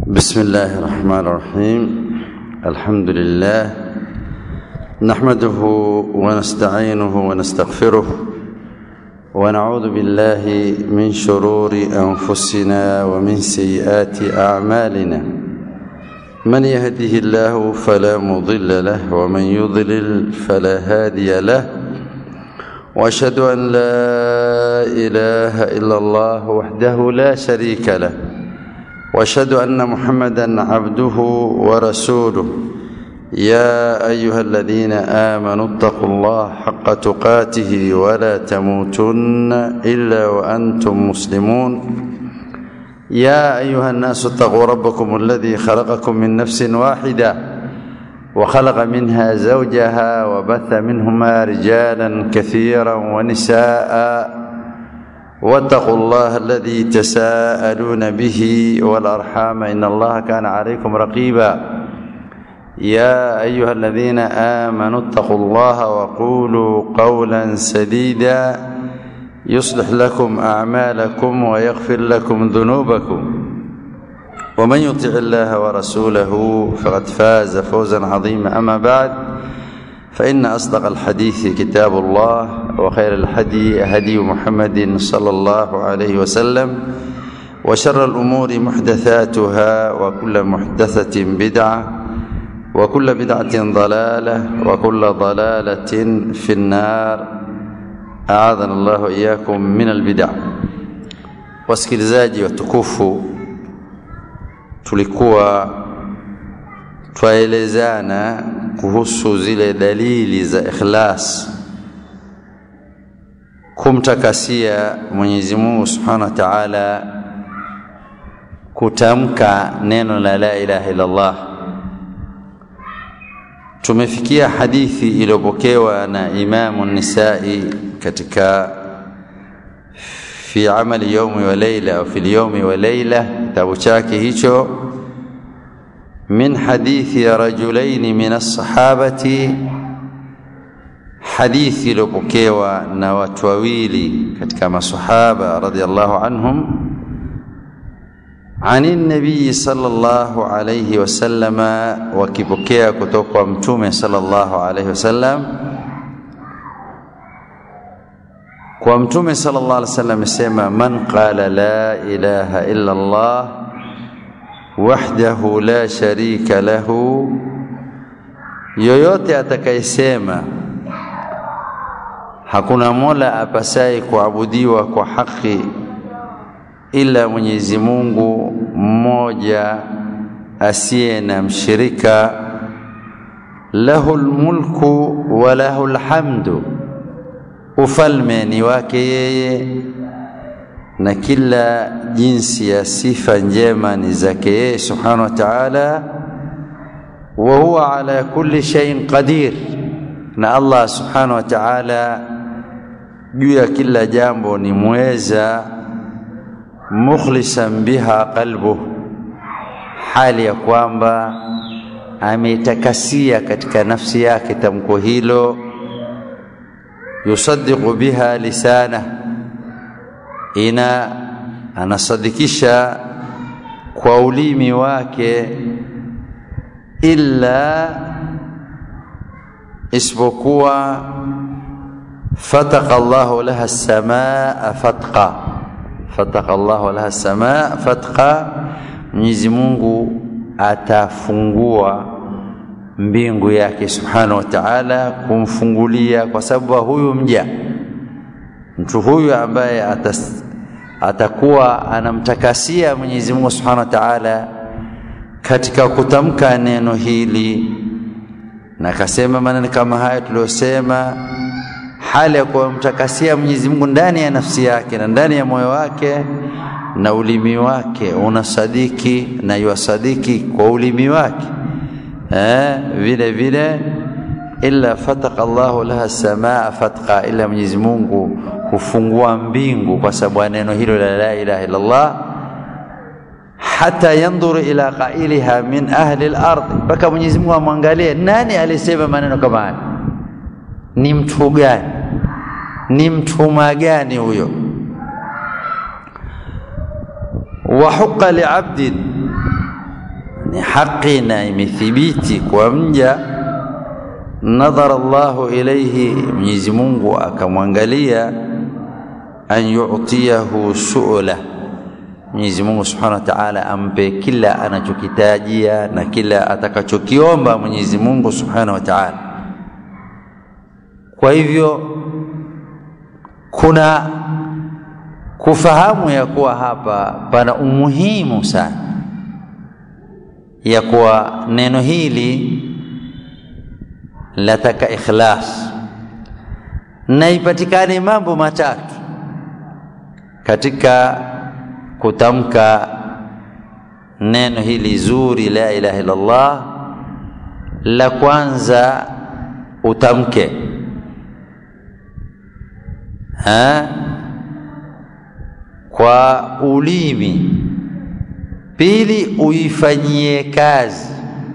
بسم الله الرحمن الرحيم الحمد لله نحمده ونستعينه ونستغفره ونعوذ بالله من شرور انفسنا ومن سيئات اعمالنا من يهده الله فلا مضل له ومن يضلل فلا هادي له واشهد ان لا اله الا الله وحده لا شريك له واشهد ان محمدا عبده ورسوله يا ايها الذين امنوا اتقوا الله حق تقاته ولا تموتن الا وانتم مسلمون يا ايها الناس اتقوا ربكم الذي خلقكم من نفس واحده وخلق منها زوجها وبث منهما رجالا كثيرا ونساء واتقوا الله الذي تساءلون به والارحام ان الله كان عليكم رقيبا يا ايها الذين امنوا اتقوا الله وقولوا قولا سديدا يصلح لكم اعمالكم ويغفر لكم ذنوبكم ومن يطع الله ورسوله فقد فاز فوزا عظيما اما بعد فإن أصدق الحديث كتاب الله وخير الهدي هدي محمد صلى الله عليه وسلم وشر الأمور محدثاتها وكل محدثة بدعة وكل بدعة ضلالة وكل ضلالة في النار أعاذنا الله وإياكم من البدع wasikilizaji watukufu tulikuwa twaelezana kuhusu zile dalili za ikhlas kumtakasia Mwenyezi Mungu Subhanahu wa Ta'ala kutamka neno la la ilaha illa Allah tumefikia hadithi iliyopokewa na Imamu Nisai katika fi amali yaumi wa leila au fi yaumi wa leila kitabu chake hicho من حديث رجلين من الصحابة حديث لبكيوا نوات وويلي كتك صحابة رضي الله عنهم عن النبي صلى الله عليه وسلم وكبكيا كتوك ومتومة صلى الله عليه وسلم ومتومة صلى الله عليه وسلم سيما من قال لا إله إلا الله wahdahu la sharika lahu, yoyote atakayesema hakuna mola apasaye kuabudiwa kwa haki ila Mwenyezi Mungu mmoja asiye na mshirika, lahu lmulku wa lahu lhamdu, ufalme ni wake yeye na kila jinsi ya sifa njema ni zake yeye subhanahu wa ta'ala wa huwa ala kulli shay'in qadir na Allah subhanahu wa ta'ala juu ya kila jambo ni mweza mukhlisan biha qalbu hali ya kwamba ametakasia katika nafsi yake tamko hilo yusaddiqu biha lisana ina anasadikisha kwa ulimi wake illa isipokuwa fataka Allahu laha samaa fatqa fataka Allahu laha samaa fatqa Mwenyezi Mungu atafungua mbingu yake subhanahu wa ta'ala kumfungulia kwa sababu huyu mja mtu huyu ambaye atas, atakuwa anamtakasia Mwenyezi Mungu Subhanahu wa Ta'ala katika kutamka neno hili na akasema maneno kama haya tuliyosema, hali ya kumtakasia Mwenyezi Mungu ndani ya nafsi yake na ndani ya moyo wake na ulimi wake unasadiki na yuasadiki kwa ulimi wake eh, vile vile illa fataka Allahu laha samaa fatqa, ila Mwenyezi Mungu hufungua mbingu kwa sababu ya neno hilo la la ilaha illa Allah, hata yandhuru ila qailiha min ahli al-ardh, mpaka Mwenyezi Mungu amwangalie nani alisema maneno kama haya, ni mtu gani, ni mtuma gani huyo. wa huqa liabdin ni haki na imethibiti kwa mja nadhara Allahu ilaihi Mwenyezi Mungu akamwangalia an yu'tiyahu su'la Mwenyezi Mungu Subhanahu wa Ta'ala ampe kila anachokitajia na kila atakachokiomba Mwenyezi Mungu Subhanahu wa Ta'ala kwa hivyo kuna kufahamu ya kuwa hapa pana umuhimu sana ya kuwa neno hili lataka ikhlas na ipatikane mambo matatu katika kutamka neno hili zuri la ilaha illa Allah la kwanza utamke ha? kwa ulimi pili uifanyie kazi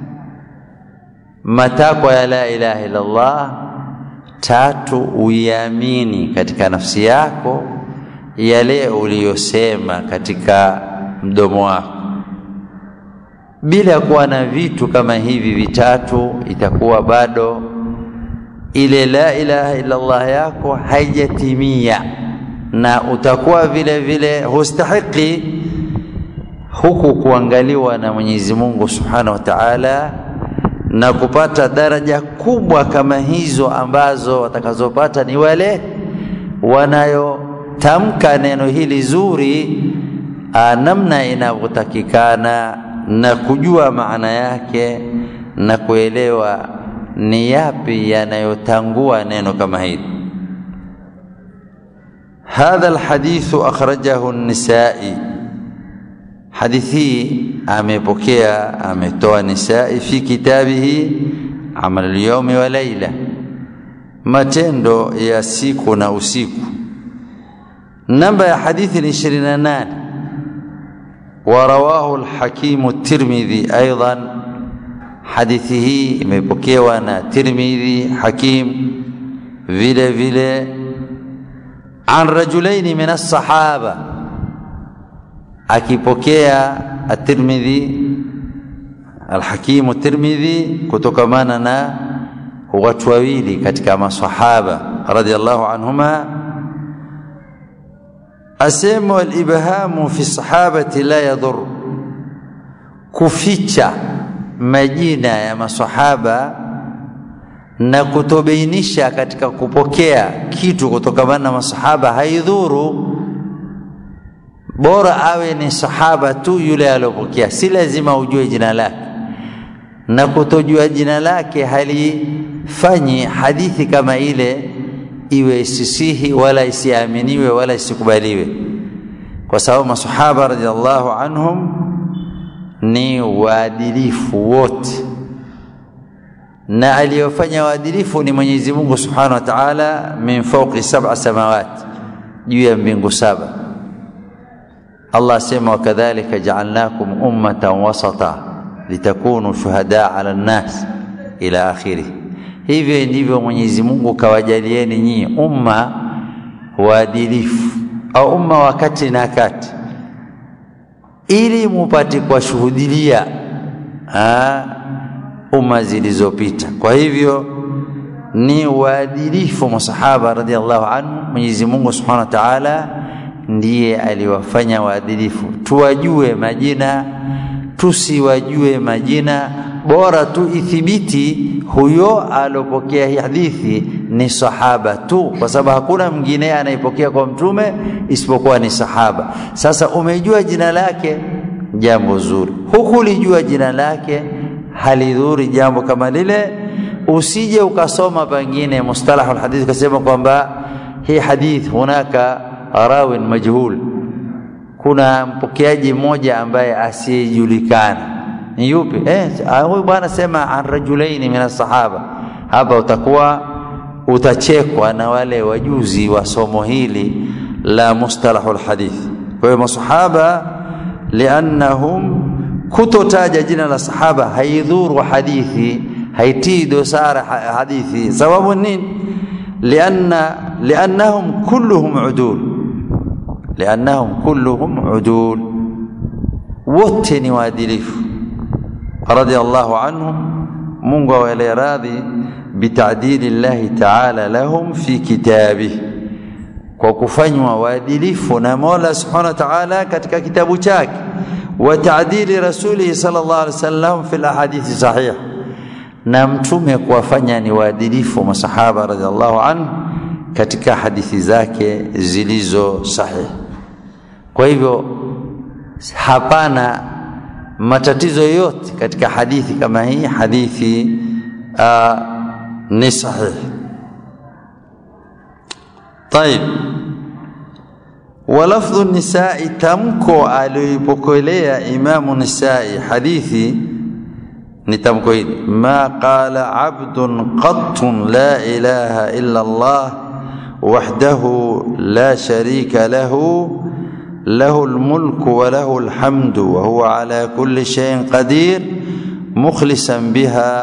matakwa ya la ilaha illa Allah tatu uiamini katika nafsi yako yale uliyosema katika mdomo wako bila kuwa na vitu kama hivi vitatu itakuwa bado ile la ilaha illa Allah yako haijatimia na utakuwa vile vile hustahiki huku kuangaliwa na Mwenyezi Mungu Subhanahu wa Ta'ala na kupata daraja kubwa kama hizo ambazo watakazopata ni wale wanayotamka neno hili zuri namna inavyotakikana na kujua maana yake na kuelewa ni yapi yanayotangua neno kama hili هذا الحديث أخرجه النسائي حديثي أمبكيا أمتوى نسائي في كتابه عمل اليوم وليلة matendo ya siku na usiku namba ya hadithi ni 28 ورواه الحكيم الترمذي أيضا حديثه imepokewa na Tirmidhi Hakim vile vile عن رجلين من الصحابة akipokea at-Tirmidhi al-Hakim at-Tirmidhi kutokamana na watu wawili katika maswahaba radhiallahu anhuma asema al-ibhamu fi sahabati la yadur kuficha majina ya maswahaba na kutobainisha katika kupokea kitu kutokamana na masahaba haidhuru bora awe ni sahaba tu yule aliyopokea si lazima ujue jina lake na kutojua jina lake halifanyi hadithi kama ile iwe isisihi wala isiaminiwe wala isikubaliwe kwa sababu masahaba radhiallahu anhum ni waadilifu wote na aliyofanya waadilifu ni Mwenyezi Mungu Subhanahu wa Ta'ala min fawqi sab'a samawati juu ya mbingu saba Allah asema wakadhalika ja'alnakum ummatan wasata litakunu shuhada 'ala an-nas ila akhirih hivyo ndivyo Mwenyezi Mungu kawajalieni nyinyi umma waadilifu au umma wakati na kati ili mupate kuwashuhudilia umma zilizopita kwa hivyo ni waadilifu masahaba radhiallahu anhu Mwenyezi Mungu Subhanahu wa Ta'ala ndiye aliwafanya waadilifu tuwajue majina tusiwajue majina bora tu ithibiti huyo alopokea hii hadithi ni sahaba tu kwa sababu hakuna mwingine anayepokea kwa mtume isipokuwa ni sahaba sasa umejua jina lake jambo zuri hukulijua jina lake halidhuri jambo kama lile usije ukasoma pengine mustalahul hadith ukasema kwamba hii hadith hunaka rawin majhul kuna mpokeaji mmoja ambaye asiyejulikana ni yupi eh huyu bwana sema an rajulaini min sahaba hapa utakuwa utachekwa na wale wajuzi wa somo hili la mustalahul hadith kwa hiyo masahaba liannahum kutotaja jina la sahaba haidhuru hadithi haitii dosara hadithi sababu nini lianna liannahum kulluhum udul liannahum kulluhum udul wote ni waadilifu radiyallahu anhum Mungu awaele radhi bitadili llahi taala lahum fi kitabih kwa kufanywa waadilifu na Mola subhanahu wa ta'ala katika kitabu chake wa taadili rasulihi sallallahu alaihi wasallam fi ahadithi sahih na mtume kuwafanya ni waadilifu masahaba radhiallahu anhu katika hadithi zake zilizo sahihi kwa hivyo hapana matatizo yote katika hadithi kama hii hadithi uh, ni sahihi طيب ولفظ النساء تمكو alipokelea imamu nisai hadithi ni tamko hili ma qala abdun qattun la ilaha illa Allah wahdahu la sharika lahu له الملك وله الحمد وهو على كل شيء قدير مخلصا بها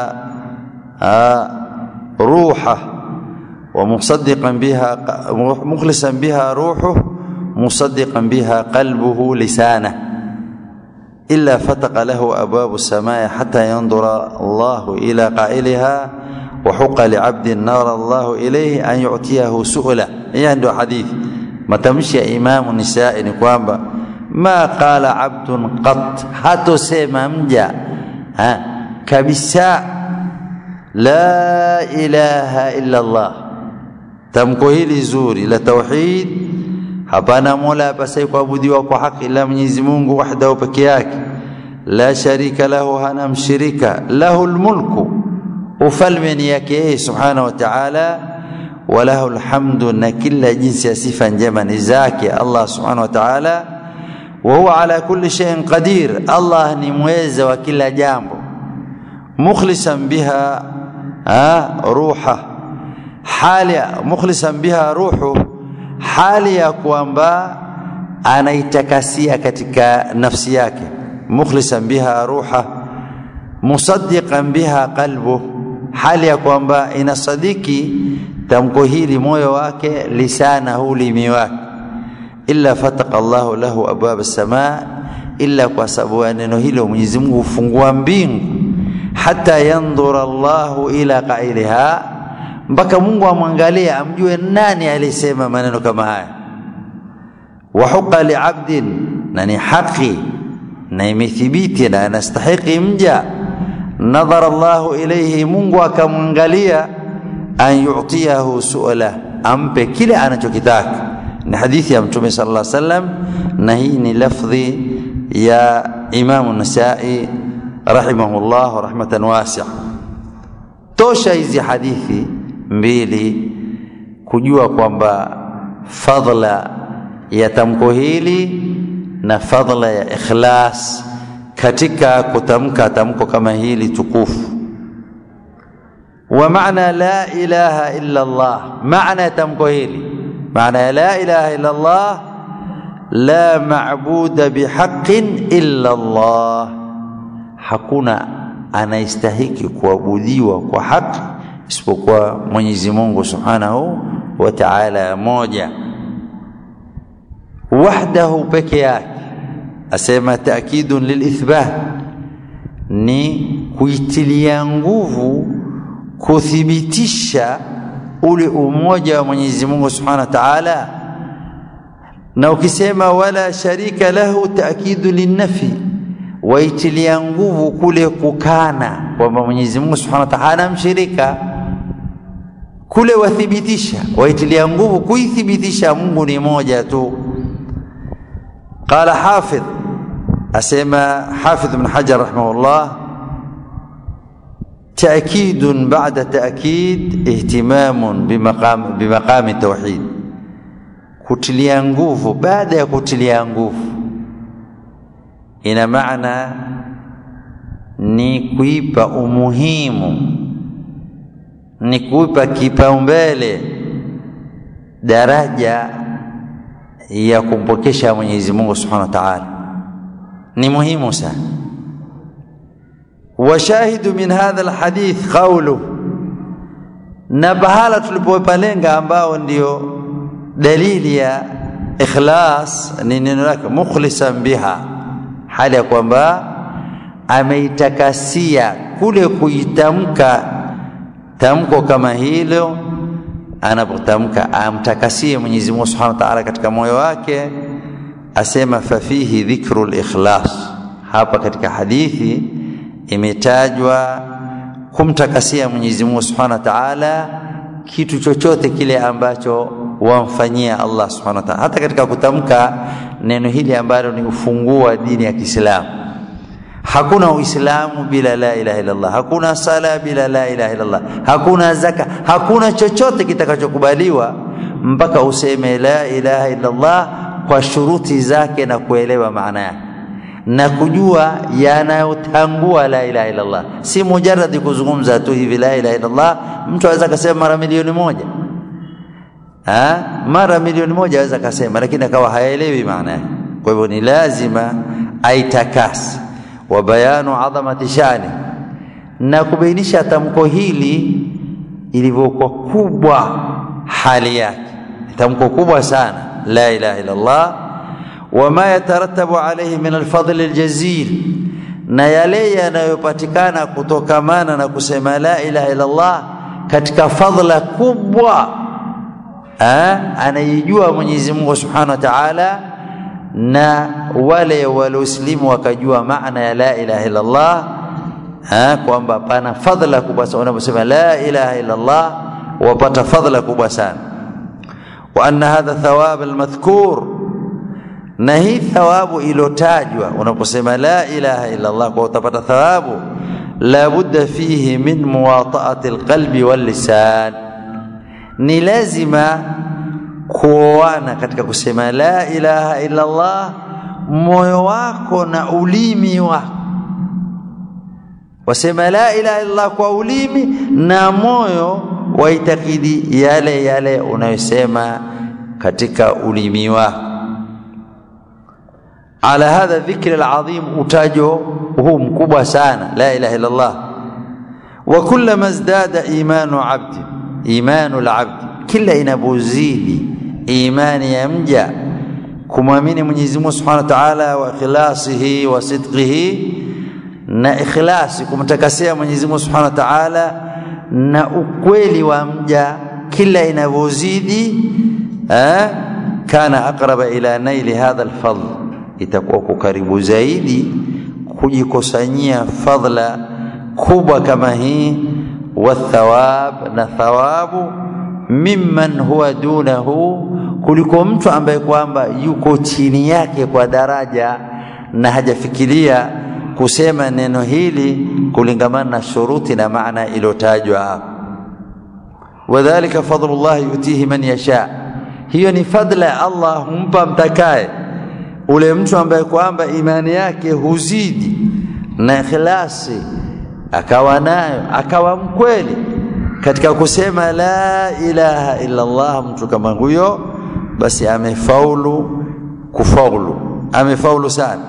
روحه ومصدقا بها مخلصا بها روحه مصدقا بها قلبه لسانه إلا فتق له أبواب السماء حتى ينظر الله إلى قائلها وحق لعبد نار الله إليه أن يعطيه سؤله هي عنده حديث matamshi ya imamu nisai ni kwamba ma qala abdun qat hatosema mja ha, kabisa la ilaha illa Allah tamko hili zuri la tauhid hapana mola apasai kuabudiwa kwa haki ila Mwenyezi Mungu wahdahu peke yake la sharika lahu hana mshirika lahu almulku ufalme ni yake yeye subhanahu wa ta'ala walahu alhamdu na kila jinsi ya sifa njema ni zake Allah subhanahu wa ta'ala wa huwa ala kulli shay'in qadir Allah ni mweza wa kila jambo mukhlisan biha ruha hali mukhlisan biha ruhu hali ya kwamba anaitakasia katika nafsi yake mukhlisan biha ruha musaddiqan biha qalbu hali ya kwamba inasadiki tamko hili moyo wake lisana ulimi wake illa fataka Allahu lahu abwab as-samaa illa kwa sababu ya neno hilo Mwenyezi Mungu hufungua mbingu hata yandhura Allahu ila qailiha mpaka Mungu amwangalie amjue nani alisema maneno kama haya wa huqa li'abdin na ni haki na imethibiti na anastahiki mja nadhara Allahu ilayhi Mungu akamwangalia an yu'tiyahu su'ala ampe kile anachokitaka ni hadithi ya mtume sallallahu alaihi wasallam na hii ni lafdhi ya Imam Nasai rahimahullah rahmatan wasi'a tosha hizi hadithi mbili kujua kwamba fadla ya tamko hili na fadla ya ikhlas katika kutamka tamko kama hili tukufu ومعنى لا إله إلا الله معنى تمكوهيلي معنى لا إله إلا الله لا معبود بحق إلا الله hakuna anayestahiki kuabudiwa kwa haki isipokuwa Mwenyezi Mungu Subhanahu wa Ta'ala moja wahdahu peke yake asema taakidun lilithbat ni kuitilia nguvu kuthibitisha ule umoja wa Mwenyezi Mungu Subhanahu wa Ta'ala na ukisema wala sharika lahu taakidu linnafi waitilia nguvu kule kukana kwamba Mwenyezi Mungu Subhanahu wa Ta'ala mshirika kule wathibitisha waitilia nguvu kuithibitisha Mungu ni moja tu qala hafidh asema hafidh ibn hajar rahimahullah تأكيد بعد تأكيد اهتمام بمقام بمقام التوحيد kutilia nguvu baada ya kutilia nguvu ina maana ni kuipa umuhimu ni kuipa kipaumbele daraja ya kumpokesha Mwenyezi Mungu Subhanahu wa Ta'ala ni muhimu sana وشاهد من هذا الحديث قوله na bahala tulipopalenga ambao ndio dalili ya ikhlas ni neno lake mukhlisan biha hali ya kwamba ameitakasia kule kuitamka tamko kama hilo anapotamka amtakasie Mwenyezi Mungu Subhanahu wa Ta'ala katika moyo wake asema fafihi dhikru al-ikhlas hapa katika hadithi imetajwa kumtakasia Mwenyezi Mungu Subhanahu wa Ta'ala kitu chochote kile ambacho wamfanyia Allah Subhanahu wa Ta'ala hata katika kutamka neno hili ambalo ni ufunguo wa dini ya Kiislamu hakuna uislamu bila la ilaha illallah hakuna sala bila la ilaha illallah hakuna zaka hakuna chochote kitakachokubaliwa mpaka useme la ilaha illallah kwa shuruti zake na kuelewa maana yake na kujua yanayotangua la ilaha illallah si mujarradi kuzungumza tu hivi la ilaha illallah mtu aweza akasema mara milioni moja ha? mara milioni moja aweza akasema lakini akawa haelewi maana yake kwa hivyo ni lazima aitakasi wa bayanu adhamati shani na kubainisha tamko hili ilivyokuwa kubwa hali yake tamko kubwa sana la ilaha illa Allah wama yatarattabu alayhi min alfadl aljazil na yale yanayopatikana kutokamana na kusema la ilaha illa Allah katika fadhila kubwa anaijua Mwenyezi Mungu Subhanahu wa Ta'ala na wale walioslimu wakajua maana ya la ilaha illa Allah kwamba pana fadhila kubwa sana unaposema la ilaha illa Allah wapata fadhila kubwa sana wa anna hadha thawab almadhkur na hii thawabu ilotajwa unaposema la ilaha illa Allah kwa utapata thawabu la budda fihi min muwata'ati alqalbi wal lisan ni lazima kuoana katika kusema la ilaha illa Allah moyo wako na ulimi wako wasema la ilaha illa Allah kwa ulimi na moyo waitakidi yale yale unayosema katika ulimi wako ala hadha dhikri alazim utajo huu mkubwa sana la ilaha illa Allah wa kullama izdada imanu abdi imanu alabdi kila inapozidi imani ya mja kumwamini Mwenyezi Mungu Subhanahu wa Ta'ala wa ikhlasihi wa sidqihi na ikhlasi kumtakasia Mwenyezi Mungu Subhanahu wa Ta'ala na ukweli wa mja kila inavyozidi eh kana aqraba ila naili hadha alfadl itakuwa karibu zaidi kujikusanyia fadla kubwa kama hii wa thawab na thawabu mimman huwa dunahu kuliko mtu ambaye kwamba yuko chini yake kwa daraja na hajafikiria kusema neno hili kulingamana na shuruti na maana iliyotajwa hapo wadhalika fadlullah yutihi man yasha hiyo ni fadla ya Allah humpa mtakaye ule mtu ambaye kwamba imani yake huzidi na ikhlasi akawa nayo akawa mkweli katika kusema la ilaha illa Allah mtu kama huyo basi amefaulu kufaulu amefaulu sana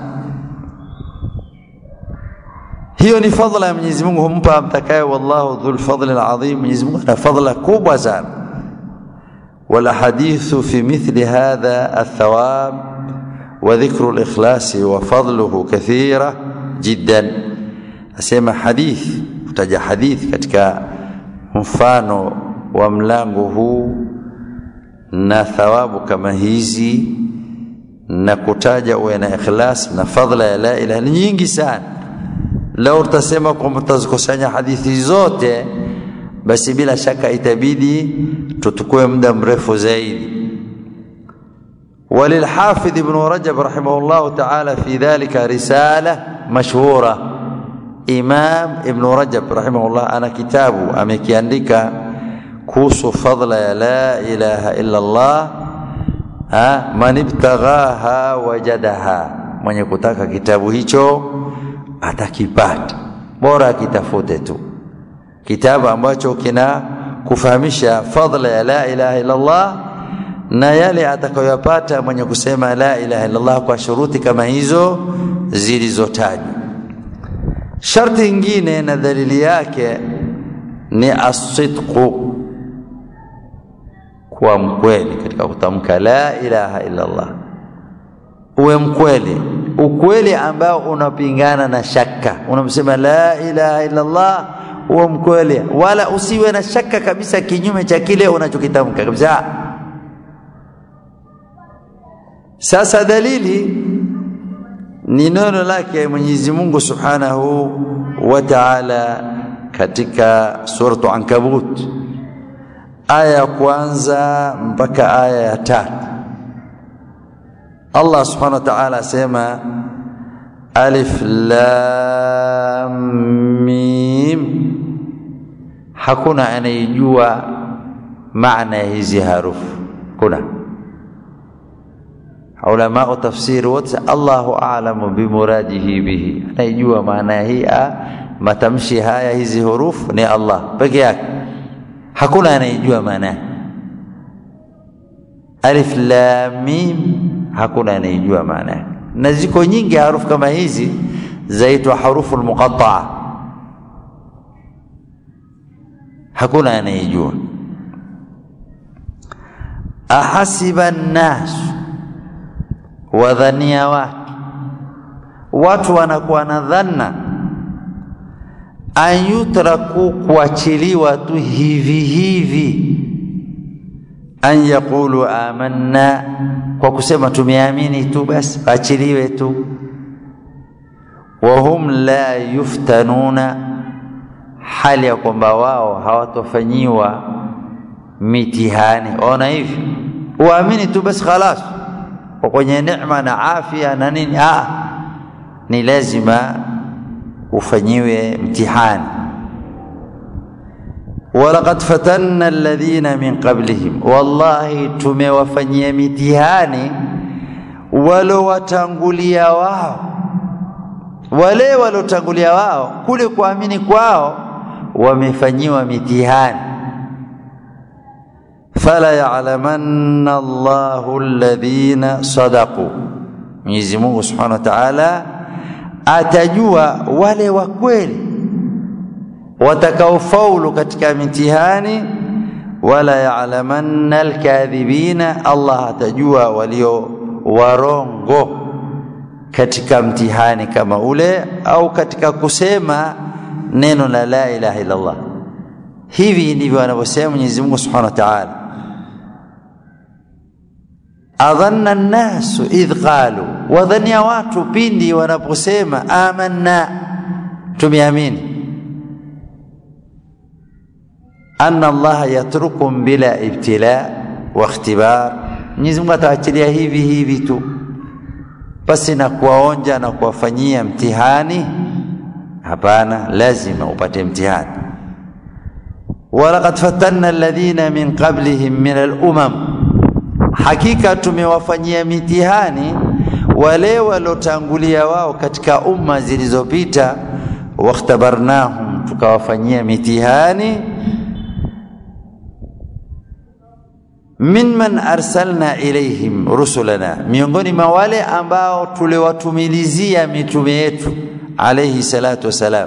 hiyo ni fadhila ya Mwenyezi Mungu humpa mtakaye wallahu dhul fadli alazim Mwenyezi Mungu ana fadhila kubwa sana والحديث في مثل هذا الثواب وذكر الإخلاص وفضله كثيرة جدا أسمى حديث utaja hadithi katika mfano wa mlango huu na thawabu kama hizi na kutaja uwe na ikhlas na fadhila ya la ilaha ni nyingi sana leo utasema kwamba tutazikusanya hadithi zote basi bila shaka itabidi tutukue muda mrefu zaidi وللحافظ ابن رجب رحمه الله تعالى في ذلك رسالة مشهورة إمام ابن رجب رحمه الله أنا كتابه أمكيandika kuhusu fadla ya la ilaha illa Allah ha man ibtaghaha wajadaha mwenye kutaka kitabu hicho atakipata bora akitafute tu kitabu ambacho kina kufahamisha fadla ya la ilaha illa Allah na yale atakayoyapata mwenye kusema la ilaha illa Allah kwa shuruti kama hizo zilizotajwa sharti ingine na dalili yake ni asidqu kuwa mkweli katika kutamka la ilaha illa Allah uwe mkweli ukweli ambao unapingana na shaka unamsema la ilaha illa Allah huwa mkweli wala usiwe na shaka kabisa kinyume cha kile unachokitamka kabisa sasa dalili ni neno lake Mwenyezi Mungu Subhanahu wa Ta'ala katika suratu Ankabut aya ya kwanza mpaka aya ya tatu Allah Subhanahu wa Ta'ala asema alif lam mim hakuna anayejua maana ya hizi harufu kuna ulama tafsiri wote Allahu a'lamu bimuradihi bihi anayejua maana hii matamshi haya hizi hurufu ni Allah peke yake hakuna anayejua maana alif lam mim hakuna anayejua maana na ziko nyingi harufu kama hizi zaitwa harufu almuqatta'a hakuna anayejua ahasiba an-nas wadhania watu watu wanakuwa na dhanna an yutraku kuachiliwa tu hivi hivi an yaqulu amanna kwa kusema tumeamini tu basi achiliwe tu wahum la yuftanuna hali ya kwamba wao hawatofanyiwa mitihani ona hivi uamini tu basi khalas kwa kwenye neema na afya na nini ah ni lazima ufanyiwe mtihani walaqad fatanna alladhina min qablihim wallahi tumewafanyia mitihani walowatangulia wao wale walotangulia wao kule kuamini kwao wamefanyiwa mitihani fala ya'lamanna Allahu alladhina sadaqu Mwenyezi Mungu Subhanahu wa Ta'ala atajua wale wa kweli watakaofaulu katika mitihani wala ya'lamanna alkadhibina Allah atajua walio warongo katika mtihani kama ule au katika kusema neno la la ilaha illa Allah hivi ndivyo anavyosema Mwenyezi Mungu Subhanahu wa Ta'ala adhanna an-nasu idh qalu wadhania watu pindi wanaposema amanna tumeamini anna Allah yatrukum bila ibtila wa ikhtibar Mwenyezi Mungu ataachilia hivi hivi tu basi na kuwaonja na kuwafanyia mtihani hapana lazima upate mtihani walaqad fatanna alladhina min qablihim min al-umam hakika tumewafanyia mitihani wale walotangulia wao katika umma zilizopita wakhtabarnahum tukawafanyia mitihani mimman arsalna ilaihim rusulana miongoni mwa wale ambao tuliwatumilizia mitume yetu alayhi salatu wasalam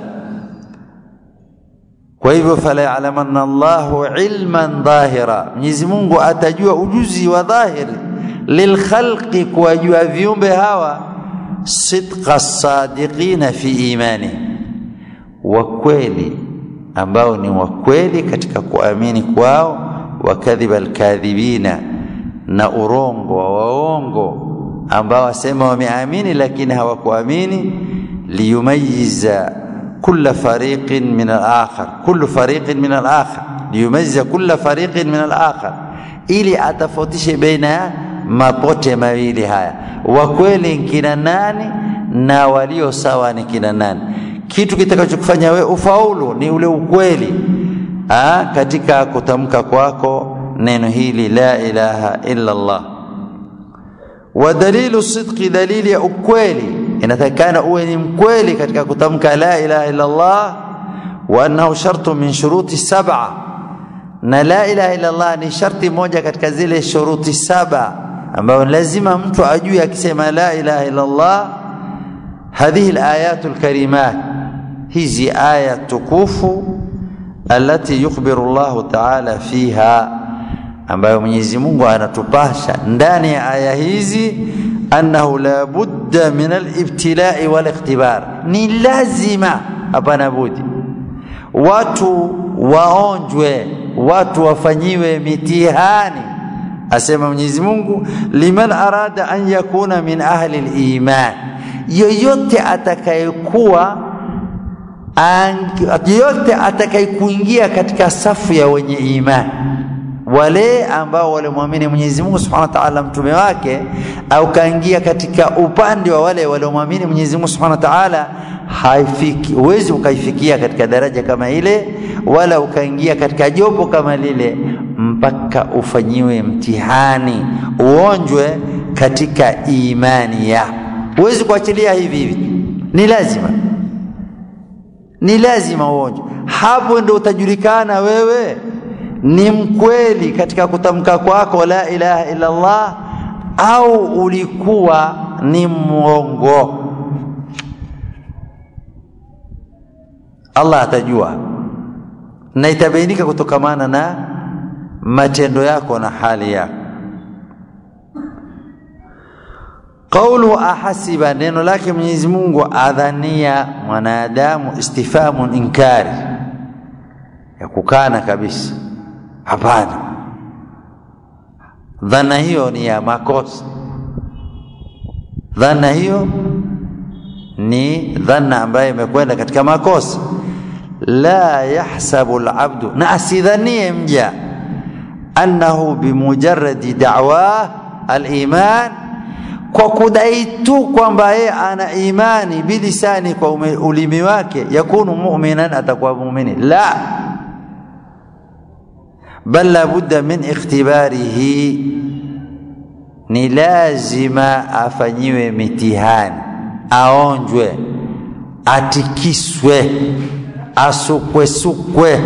kwa hivyo fala ya'lamanna Allahu ilman dhahira Mwenyezi Mungu atajua ujuzi wa dhahiri lilkhalqi kuwajua viumbe hawa sidqa sadiqina fi imani wa kweli ambao ni wa kweli katika kuamini kwao wa kadhiba alkadhibina na urongo wa waongo ambao wasema wameamini lakini hawakuamini liyumayiza كل فريق من الآخر كل فريق من الآخر ليميز كل فريق من الآخر ili atofautishe baina ya mapote mawili haya wa kweli kina nani na walio sawa ni kina nani kitu kitakachokufanya we ufaulu ni ule ukweli Aa, katika kutamka kwako neno hili la ilaha illa Allah wa dalilu sidqi dalili ya ukweli inatakikana uwe ni mkweli katika kutamka la ilaha illa Allah wa annahu shartu min shuruti sab'a na la ilaha illa Allah ni sharti moja katika zile shuruti saba ambayo lazima mtu ajue akisema la ilaha illa Allah hadhihi alayatu alkarimat hizi aya tukufu alati yukhbiru Allah ta'ala fiha ambayo Mwenyezi Mungu anatupasha ndani ya aya hizi annahu la budda min alibtilai walikhtibar, ni lazima, hapana budi, watu waonjwe, watu wafanyiwe mitihani. Asema Mwenyezi Mungu, liman arada an yakuna min ahli liman, yoyote atakayekuwa yoyote atakayekuingia katika safu ya wenye imani wale ambao walimwamini Mwenyezi Mungu Subhanahu wa Ta'ala mtume wake, au kaingia katika upande wa wale waliomwamini Mwenyezi Mungu Subhanahu wa Ta'ala, haifiki huwezi ukaifikia katika daraja kama ile, wala ukaingia katika jopo kama lile, mpaka ufanyiwe mtihani, uonjwe katika imani ya. Huwezi kuachilia hivi hivi, ni lazima, ni lazima uonjwe. Hapo ndio utajulikana wewe ni mkweli katika kutamka kwako la ilaha illa Allah au ulikuwa ni mwongo. Allah atajua na itabainika kutokamana na matendo yako na hali yako. Qaulu ahasiba, neno lake Mwenyezi Mungu adhania mwanadamu, istifamun inkari, ya kukana kabisa Hapana, dhana hiyo ni ya makosa. Dhana hiyo ni dhana ambayo imekwenda katika makosa. La yahsabu alabdu, na asidhanie mja annahu bimujarradi da'wa aliman, kwa kudai tu kwamba yeye ana imani bilisani, kwa ulimi wake, yakunu mu'minan, atakuwa muumini. La, bal la budda min ikhtibarihi, ni lazima afanyiwe mitihani, aonjwe, atikiswe, asukwesukwe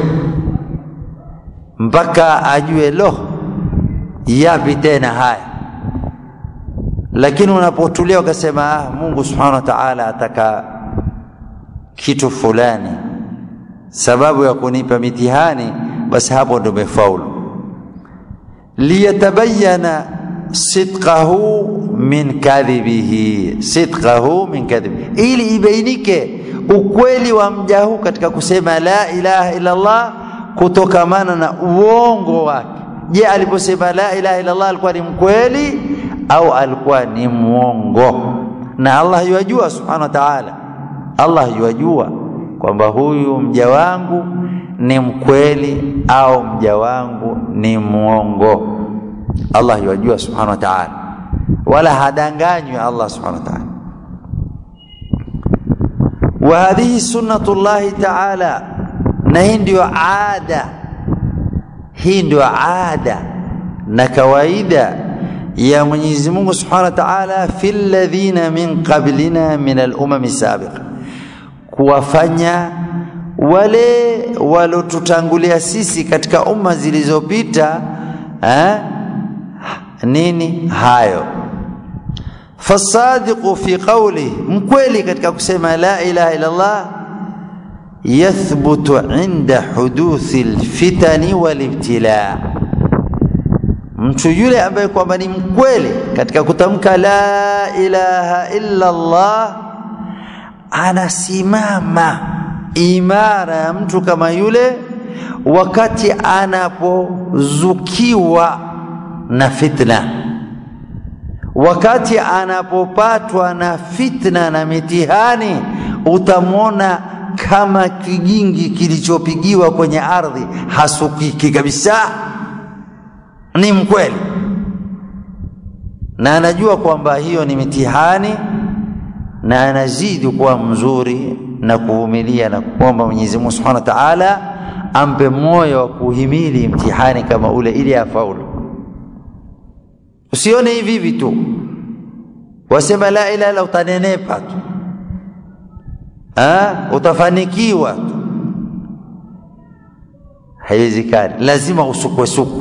mpaka ajue lo, yapi tena haya. Lakini unapotulia ukasema, ah, Mungu subhanahu wa ta'ala ataka kitu fulani, sababu ya kunipa mitihani basi hapo ndo umefaulu. liyatabayana sidqahu min kadhibihi, sidqahu min kadhibihi, ili ibainike ukweli wa mja huu katika kusema la ilaha illa Allah kutokamana na uongo wake. Je, aliposema la ilaha illa Allah alikuwa ni mkweli au alikuwa ni mwongo? Na Allah yuwajua subhanahu wa ta'ala, Allah yuwajua kwamba huyu mja wangu ni mkweli au mja wangu ni mwongo. Allah yajua subhanahu wa ta'ala, wala hadanganywi Allah subhanahu wa ta'ala. Wa hadhihi sunnatullahi ta'ala, na hii ndio ada, hii ndio ada na kawaida ya Mwenyezi Mungu subhanahu wa ta'ala fi alladhina min qablina min al-umami sabiqa, kuwafanya wale walotutangulia sisi katika umma zilizopita eh, nini hayo. Fasadiqu fi qawli, mkweli katika kusema la ilaha illa Allah, yathbutu inda huduthi lfitani walibtila, mtu yule ambaye kwamba ni mkweli katika kutamka la ilaha illa Allah anasimama imara ya mtu kama yule wakati anapozukiwa na fitna, wakati anapopatwa na fitna na mitihani, utamwona kama kijingi kilichopigiwa kwenye ardhi, hasukiki kabisa. Ni mkweli na anajua kwamba hiyo ni mitihani, na anazidi kuwa mzuri na kuvumilia na kuomba Mwenyezi Mungu Subhanahu wa Ta'ala ampe moyo wa kuhimili mtihani kama ule ili afaulu. Usione hivi hivi tu, wasema la ilaha illa utanenepa tu, ah, utafanikiwa tu. Haiwezekani, lazima usukwesukwe.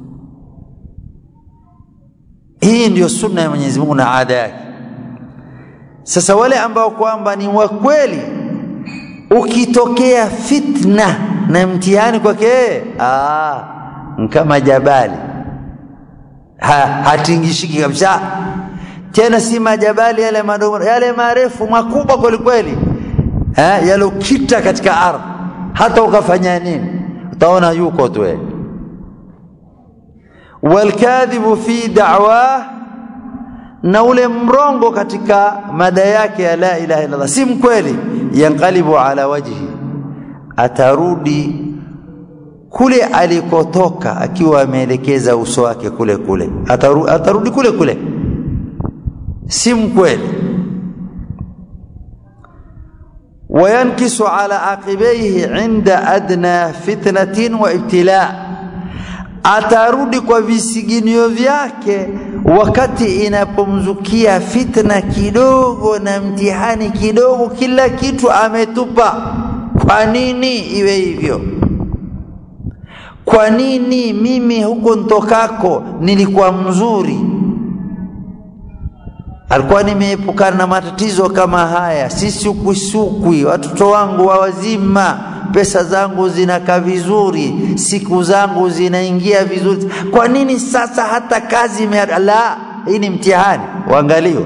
Hii ndiyo sunna ya Mwenyezi Mungu na ada yake. Sasa wale ambao kwamba ni wa kweli, ukitokea fitna na mtihani kwake, ah, kama jabali ha, hatingishiki kabisa. tena si majabali yale madogo yale marefu makubwa kweli kweli eh yalokita katika ardhi hata ukafanya nini utaona yuko tu wewe walkadhibu fi da'wa na ule mrongo katika mada yake ya la ilaha illallah si mkweli yanqalibu ala wajhi atarudi kule alikotoka akiwa ameelekeza uso wake kule kule Ataru, atarudi kule kule si mkweli وينكس على عقبيه عند أدنى فتنة وابتلاء atarudi kwa visiginio vyake wakati inapomzukia fitna kidogo na mtihani kidogo kila kitu ametupa kwa nini iwe hivyo kwa nini mimi huko ntokako nilikuwa mzuri alikuwa nimeepukana na matatizo kama haya si sukusukwi watoto wangu wa wazima pesa zangu zinakaa vizuri siku zangu zinaingia vizuri kwa nini sasa hata kazi ime la hii ni mtihani uangaliwe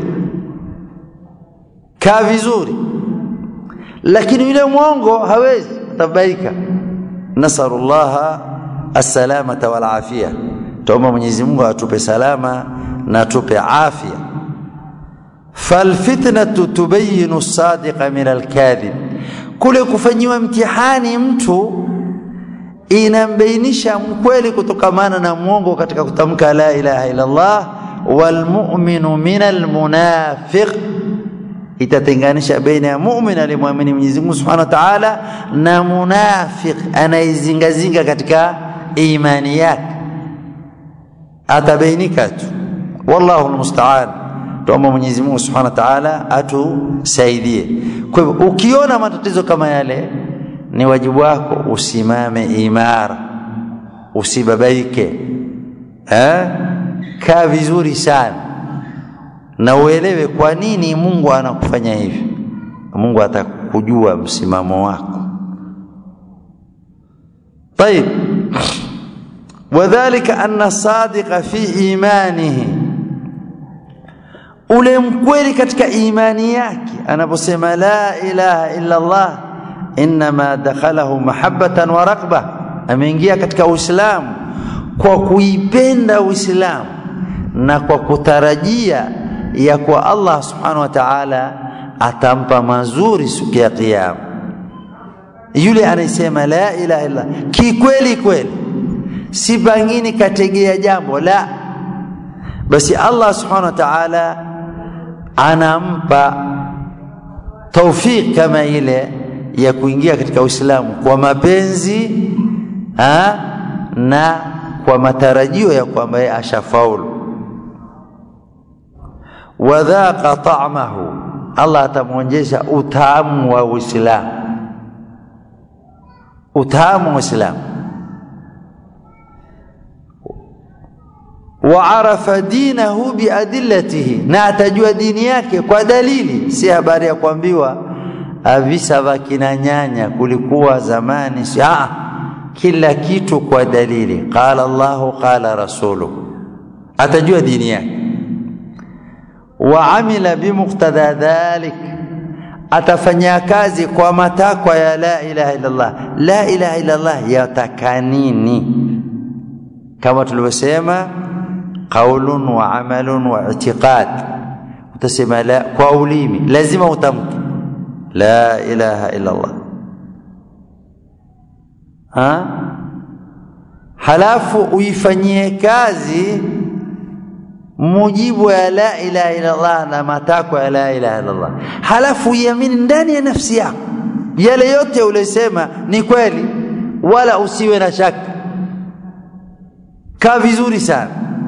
kaa vizuri lakini yule mwongo hawezi atabaika nasarullaha assalamata wal afia tuomba Mwenyezi Mungu atupe salama na atupe afya falfitnatu tubayinu sadiqa min alkadhib kule kufanyiwa mtihani mtu inambainisha mkweli kutokamana na mwongo katika kutamka la ilaha illa Allah walmu'minu min almunafiq itatenganisha baina ya mu'min aliyemwamini Mwenyezi Mungu Subhanahu wa Ta'ala na munafiq anaizingazinga katika imani yake atabainika tu wallahu almusta'an tuomba Mwenyezi Mungu Subhanahu wa Ta'ala atusaidie. Kwa hivyo ukiona matatizo kama yale, ni wajibu wako usimame imara, usibabaike, eh? Kaa vizuri sana na uelewe kwa nini Mungu anakufanya hivi. Mungu atakujua msimamo wako. طيب وذلك أن الصادق في إيمانه ule mkweli katika imani yake anaposema la ilaha illa Allah inma dakhalahu mahabbatan wa raqba ameingia katika Uislamu kwa kuipenda Uislamu na kwa kutarajia ya kwa Allah subhanahu wa ta'ala atampa mazuri siku ya kiyama yule anayesema la ilaha illa kikweli kweli si pangini kategea jambo la basi Allah subhanahu wa ta'ala anampa taufik kama ile ya kuingia katika Uislamu kwa mapenzi ha? na kwa matarajio ya kwamba yeye ashafaulu wadhaqa ta'mahu Allah atamwonjesha utamu wa Uislamu utamu wa Uislamu waarafa dinahu biadillatihi, na atajua dini yake kwa dalili, si habari ya kuambiwa visa vya kina nyanya kulikuwa zamani. Si ah, kila kitu kwa dalili. Qala Allahu qala rasuluhu, atajua dini yake. Wa amila bimuqtada dhalik, atafanya kazi kwa matakwa ya la ilaha illa Allah. La ilaha illa Allah yataka nini? Kama tulivyosema qaulun wa amalun wa i'tiqad utasema la kwa ulimi lazima utamke la ilaha illa Allah ha halafu uifanyie kazi mujibu ya la ilaha illa Allah na matakwa ya la ilaha illa Allah halafu uiamini ndani ya nafsi yako yale yote ulisema ni kweli wala usiwe na shaka kaa vizuri sana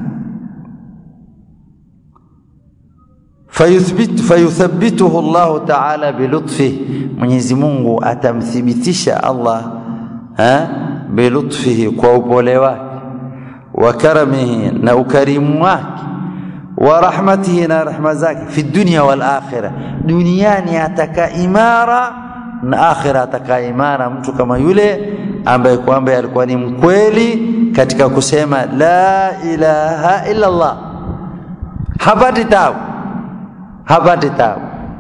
fayuthbit fayuthabbituhu Allah ta'ala bilutfihi Mwenyezi Mungu atamthibitisha Allah ha bilutfihi kwa upole wake wa karamihi na ukarimu wake wa rahmatihi na rahma zake fi dunya wal akhirah duniani ataka imara na akhira ataka imara mtu kama yule ambaye kwamba alikuwa ni mkweli katika kusema la ilaha illa Allah hapati tabu hapati tabu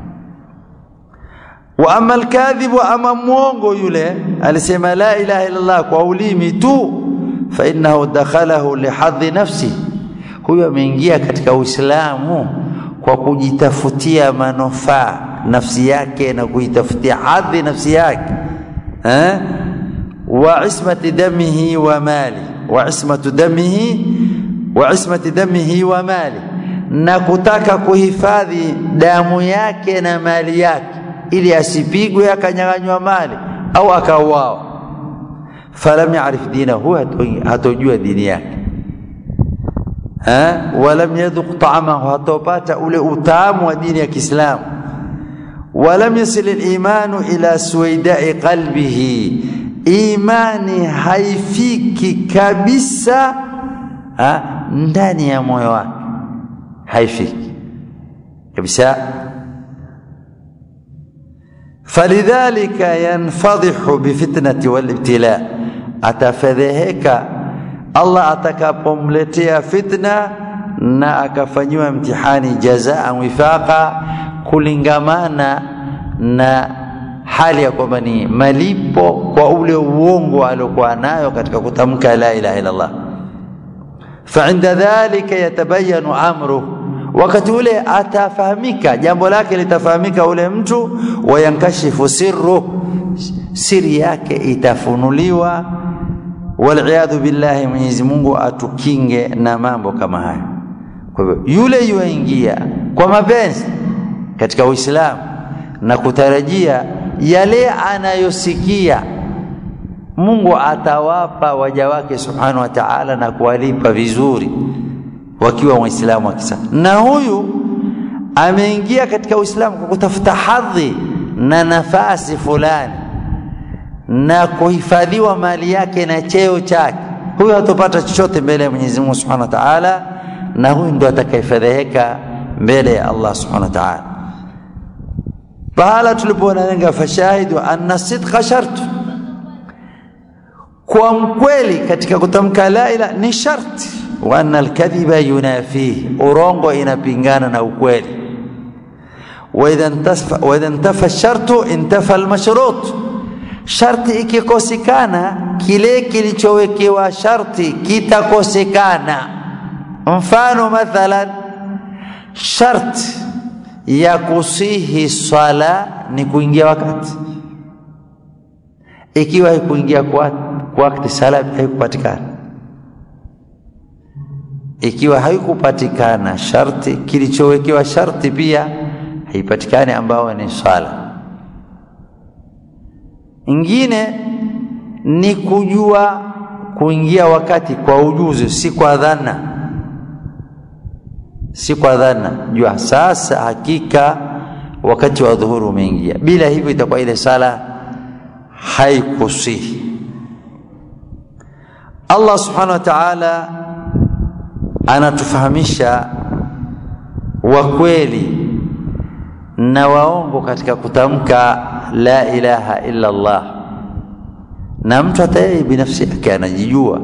wa ama alkadhibu ama mwongo yule alisema la ilaha illa Allah kwa ulimi tu fa innahu dakhalahu lihadhi nafsi huyo ameingia katika Uislamu kwa kujitafutia manufaa nafsi yake na kuitafutia hadhi nafsi yake eh wa ismati damihi wa mali wa ismatu damihi wa ismati damihi wa mali na kutaka kuhifadhi damu yake na mali yake ili asipigwe akanyang'anywa mali au akauawa falam yarif dinahu hatojua dini yake walam yadhuq ta'amahu hatopata ule utamu wa dini ya Kiislamu walam yasil al-imanu ila suwaidai qalbihi imani haifiki kabisa ha, ndani ya moyo wake haifiki kabisa falidhalika yanfadhihu bifitnati walibtila atafedheheka Allah atakapomletea fitna na akafanyiwa mtihani jazaa wifaqa kulingamana na hali ya kwamba ni malipo kwa ule uongo aliokuwa nayo katika kutamka la ilaha illa Allah فعند ذلك يتبين امره wakati ule atafahamika jambo lake litafahamika ule mtu wayankashifu sirru siri yake itafunuliwa waliyadhu billahi Mwenyezi Mungu atukinge na mambo kama haya kwa hivyo yule yuingia kwa mapenzi katika Uislamu na kutarajia yale anayosikia Mungu atawapa waja wake subhanahu wa ta'ala na kuwalipa vizuri wakiwa waislamu wa kisasa na huyu ameingia katika Uislamu kwa kutafuta hadhi na nafasi fulani na kuhifadhiwa mali yake na cheo chake huyu hatopata chochote mbele ya Mwenyezi Mungu Subhanahu wa Ta'ala na huyu ndo atakayefedheheka mbele ya Allah Subhanahu wa Ta'ala pahala tulipoona fashahidu anna sidqa shartu kwa mkweli katika kutamka la ila ni sharti wa anna alkadhiba yunafihi urongo inapingana na ukweli wa idha intafa wa idha intafa shartu intafa almashrut sharti ikikosekana kile kilichowekewa sharti kitakosekana mfano mathalan sharti ya kusihi swala ni kuingia wakati ikiwa haikuingia kwa wakati sala haikupatikana ikiwa haikupatikana sharti kilichowekewa sharti pia haipatikani ambao ni swala ingine ni kujua kuingia wakati kwa ujuzi si kwa dhana si kwa dhana jua sasa hakika wakati wa dhuhuru umeingia bila hivyo itakuwa ile sala haikusihi Allah subhanahu wa ta'ala anatufahamisha wakweli na waongo katika kutamka la ilaha illa Allah na mtu hata yeye binafsi yake anajijua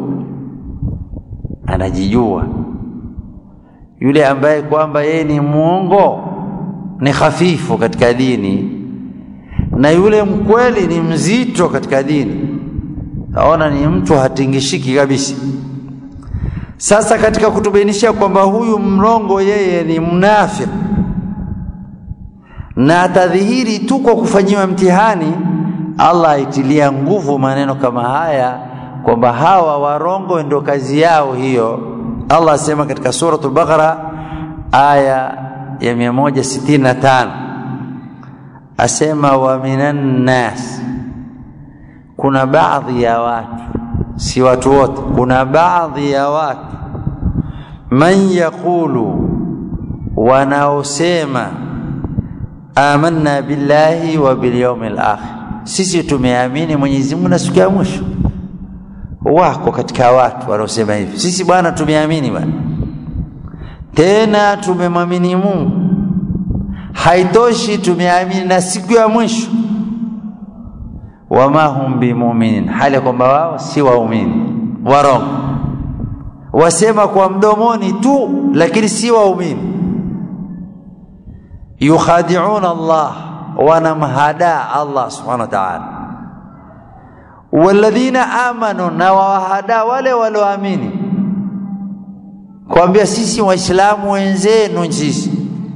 anajijua yule ambaye kwamba yeye ni muongo ni hafifu katika dini na yule mkweli ni mzito katika dini taona ni mtu hatingishiki kabisa sasa katika kutubainishia kwamba huyu mrongo yeye ni mnafiki na atadhihiri tu kwa kufanyiwa mtihani Allah aitilia nguvu maneno kama haya kwamba hawa warongo ndio kazi yao hiyo Allah asema katika suratul Baqara aya ya 165 asema wa minan nas kuna baadhi ya watu si watu wote kuna baadhi ya watu man yaqulu wanaosema amanna billahi wa bil yawmil akhir sisi tumeamini Mwenyezi Mungu na siku ya mwisho wako katika watu wanaosema hivi sisi bwana tumeamini bwana tena tumemwamini Mungu haitoshi tumeamini na siku ya mwisho wama hum bimuminin hali kwamba wao si waumini warongo wasema kwa mdomoni tu lakini si waumini yukhadi'una Allah wanamhadaa Allah subhanahu wa ta'ala walladhina amanu na wawahada wale walioamini kuambia sisi waislamu wenzenu sisi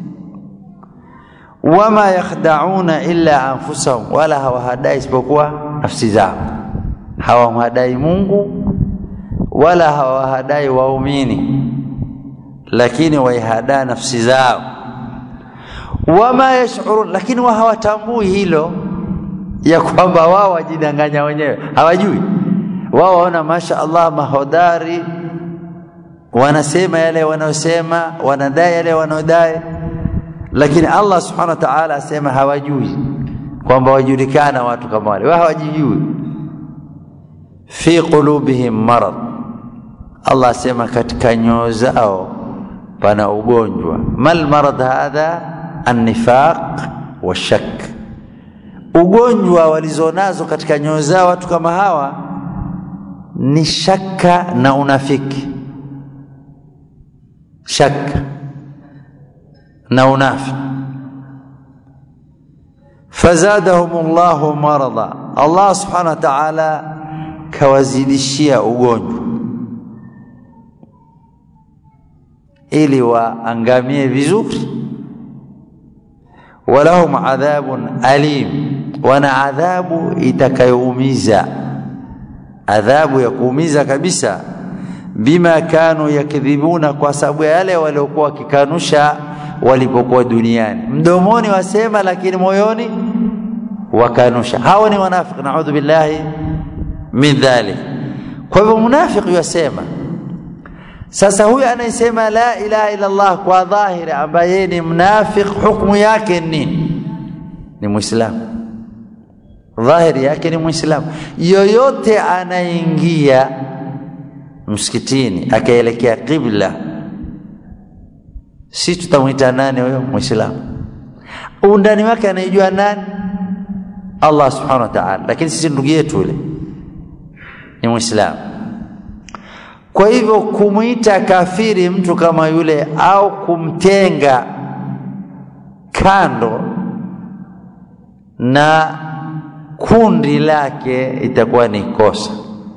wama yakhda'una illa anfusahum wala hawahadai isipokuwa nafsi zao hawamhadai Mungu wala hawahadai waumini lakini waihadaa nafsi zao wama yash'urun lakini wa hawatambui hilo ya kwamba wao wajidanganya wenyewe hawajui wao waona masha Allah mahodari wanasema yale wanayosema wanadai yale wanaodai lakini Allah subhanahu wa ta'ala asema hawajui kwamba wajulikana watu kama wale wao hawajijui fi qulubihim marad Allah asema katika nyoyo zao pana ugonjwa mal marad hadha an-nifaq wa shak ugonjwa walizonazo katika nyoyo zao watu kama hawa ni shaka na unafiki shaka na unafiki fazadahum Allahu marada Allah subhanahu wa ta'ala kawazidishia ugonjwa ili waangamie vizuri walahum adhabun alim wana adhabu itakayoumiza adhabu ya kuumiza kabisa bima kanu yakdhibuna kwa sababu ya yale waliokuwa wakikanusha walipokuwa duniani mdomoni wasema lakini moyoni wakanusha hao ni wanafiki naudhu billahi min dhalik kwa hivyo munafiki yasema sasa huyu anayesema la ilaha illa Allah kwa dhahiri ambaye ni mnafiki hukumu yake nini ni muislamu dhahiri yake ni muislamu yoyote anaingia msikitini akaelekea qibla si tutamwita nani huyo muislamu undani wake anaijua nani Allah subhanahu wa ta'ala lakini sisi ndugu yetu yule ni muislamu kwa hivyo kumwita kafiri mtu kama yule au kumtenga kando na kundi lake itakuwa ni kosa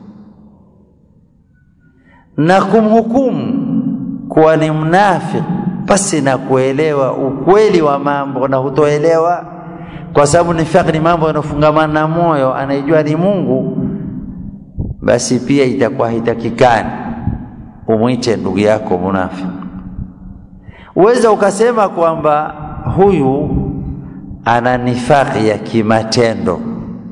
na kumhukumu kuwa ni mnafiki pasi na kuelewa ukweli wa mambo na hutoelewa kwa sababu nifaq ni mambo yanofungamana na moyo anaijua ni Mungu basi pia itakuwa hitakikani umwite ndugu yako munafiki uweza ukasema kwamba huyu ana nifaqi ya kimatendo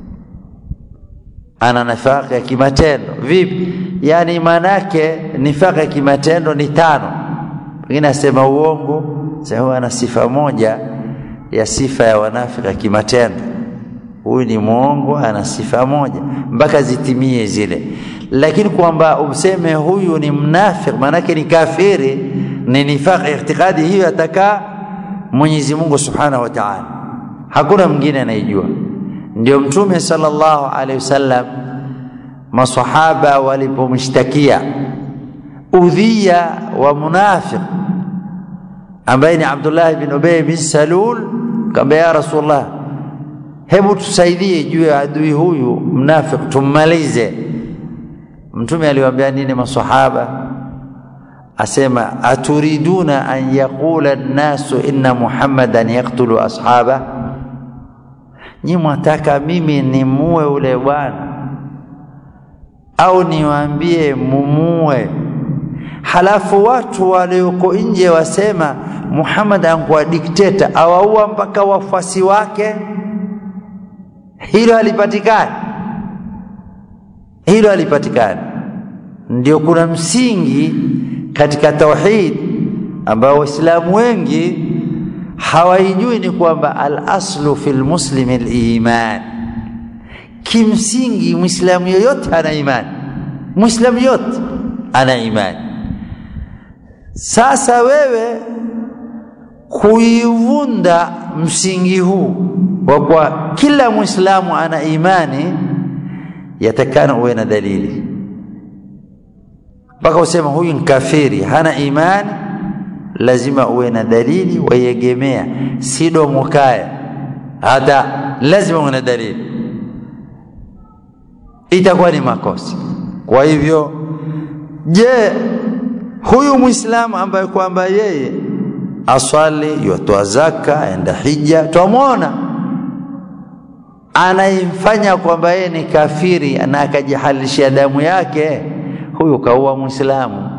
ana nifaqi ya kimatendo vipi yani manake nifaqi ya kimatendo ni tano pengine asema uongo sasa ana sifa moja ya sifa ya wanafiki ya kimatendo huyu ni mwongo ana sifa moja mpaka zitimie zile lakini kwamba useme huyu ni mnafiki manake ni kafiri ni nifaq i'tiqadi hiyo atakaa Mwenyezi Mungu Subhanahu wa Ta'ala hakuna mwingine anayejua ndio mtume sallallahu alaihi wasallam masahaba walipomshtakia udhia wa munafiq ambaye ni Abdullah bin Ubay bin Salul kamba ya Rasulullah hebu tusaidie juu ya adui huyu mnafik tummalize mtume aliwaambia nini masahaba asema aturiduna an yaqula an-nasu inna muhammadan yaqtulu ashaba nyi mwataka mimi nimue ule bwana au niwaambie mumue halafu watu walioko nje wasema Muhammad ankuwa dikteta awaua mpaka wafuasi wake hilo halipatikani hilo halipatikani ndio kuna msingi katika tauhid ambao waislamu wengi hawaijui ni kwamba al-aslu fil muslimi al-iman kimsingi muislamu yoyote ana imani muislamu yote ana imani sasa wewe kuivunda msingi huu wa kwa kila muislamu ana imani yatakana uwe na dalili mpaka usema huyu ni kafiri hana imani lazima uwe na dalili waiegemea, si domo kaya, hata lazima uwe na dalili, itakuwa ni makosa. Kwa hivyo, je, huyu Muislamu ambaye kwamba yeye aswali, yatoa zaka, aenda hija, twamwona anaimfanya kwamba yeye ni kafiri na akajihalishia damu yake, huyu kaua Muislamu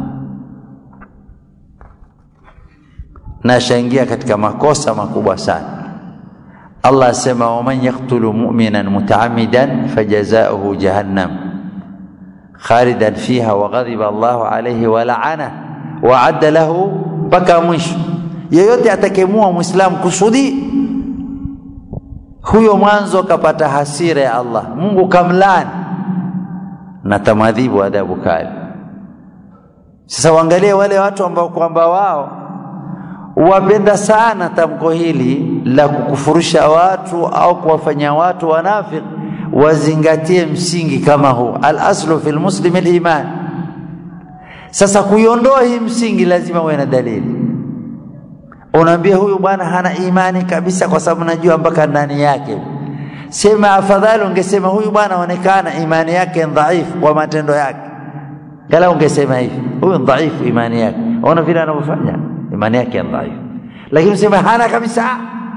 na ashaingia katika makosa makubwa sana. Allah asema waman yaktulu mu'minan mutaamidan fajazauhu jahannam khalidan fiha waghadiba Allahu alayhi wa la'ana wa adda lahu mpaka mwisho. Yeyote atakemua Muislamu kusudi huyo mwanzo kapata hasira ya Allah, Mungu kamlani na tamadhibu adhabu kali. Sasa waangalie wale watu ambao kwamba wao wapenda sana tamko hili la kukufurusha watu au kuwafanya watu wanafiki, wazingatie msingi kama huu, al-aslu fil muslim al-iman. Sasa kuiondoa hii msingi lazima uwe na dalili. Unaambia huyu bwana hana imani kabisa, kwa sababu najua mpaka ndani yake. Sema afadhali ungesema huyu bwana aonekana imani yake dhaifu kwa matendo yake, kala ungesema hivi, huyu dhaifu imani yake, ona vile anavyofanya imani yake ni dhaifu, lakini useme hana kabisa.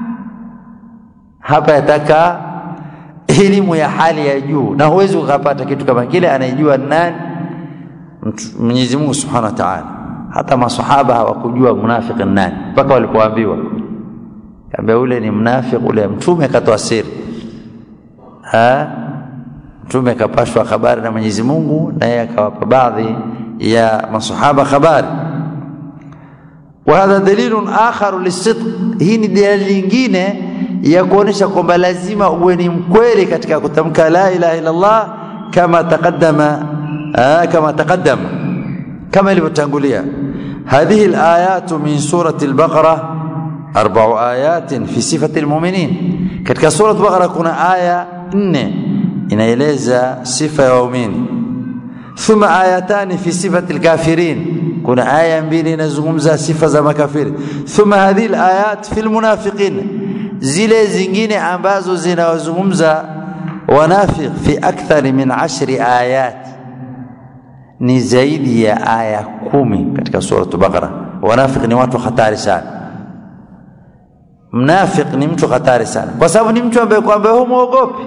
Hapa yataka elimu ya hali ya juu, na huwezi ukapata kitu kama kile. Anayejua nani? Mwenyezi Mungu Subhanahu wa Ta'ala. Hata masahaba hawakujua munafiki nani mpaka walipoambiwa, kaambia ule ni mnafiki, ule mtume akatoa siri ha? Mtume akapashwa habari na Mwenyezi Mungu, na yeye akawapa baadhi ya masahaba habari wa hadha dalilun akharu lisidq, hii ni dalili nyingine ya kuonesha kwamba lazima uwe ni mkweli katika kutamka la ilaha illa Allah kama taqaddama kama taqaddama kama ilivyotangulia. Hadhihi alayatu min surati al-Baqara arba'u ayatin fi sifati al-mu'minin, katika surati al-Baqara kuna aya nne inaeleza sifa ya waumini. Thumma ayatani fi sifati al-kafirin kuna aya mbili inazungumza sifa za makafiri. Thumma hadhihi alayat fi almunafiqin, zile zingine ambazo zinawazungumza wanafiq fi akthar min ashri ayat, ni zaidi ya aya kumi katika suratu Baqara. Wanafiq ni watu hatari sana. Mnafiq ni mtu hatari sana, kwa sababu ni mtu ambaye kwamba humwogopi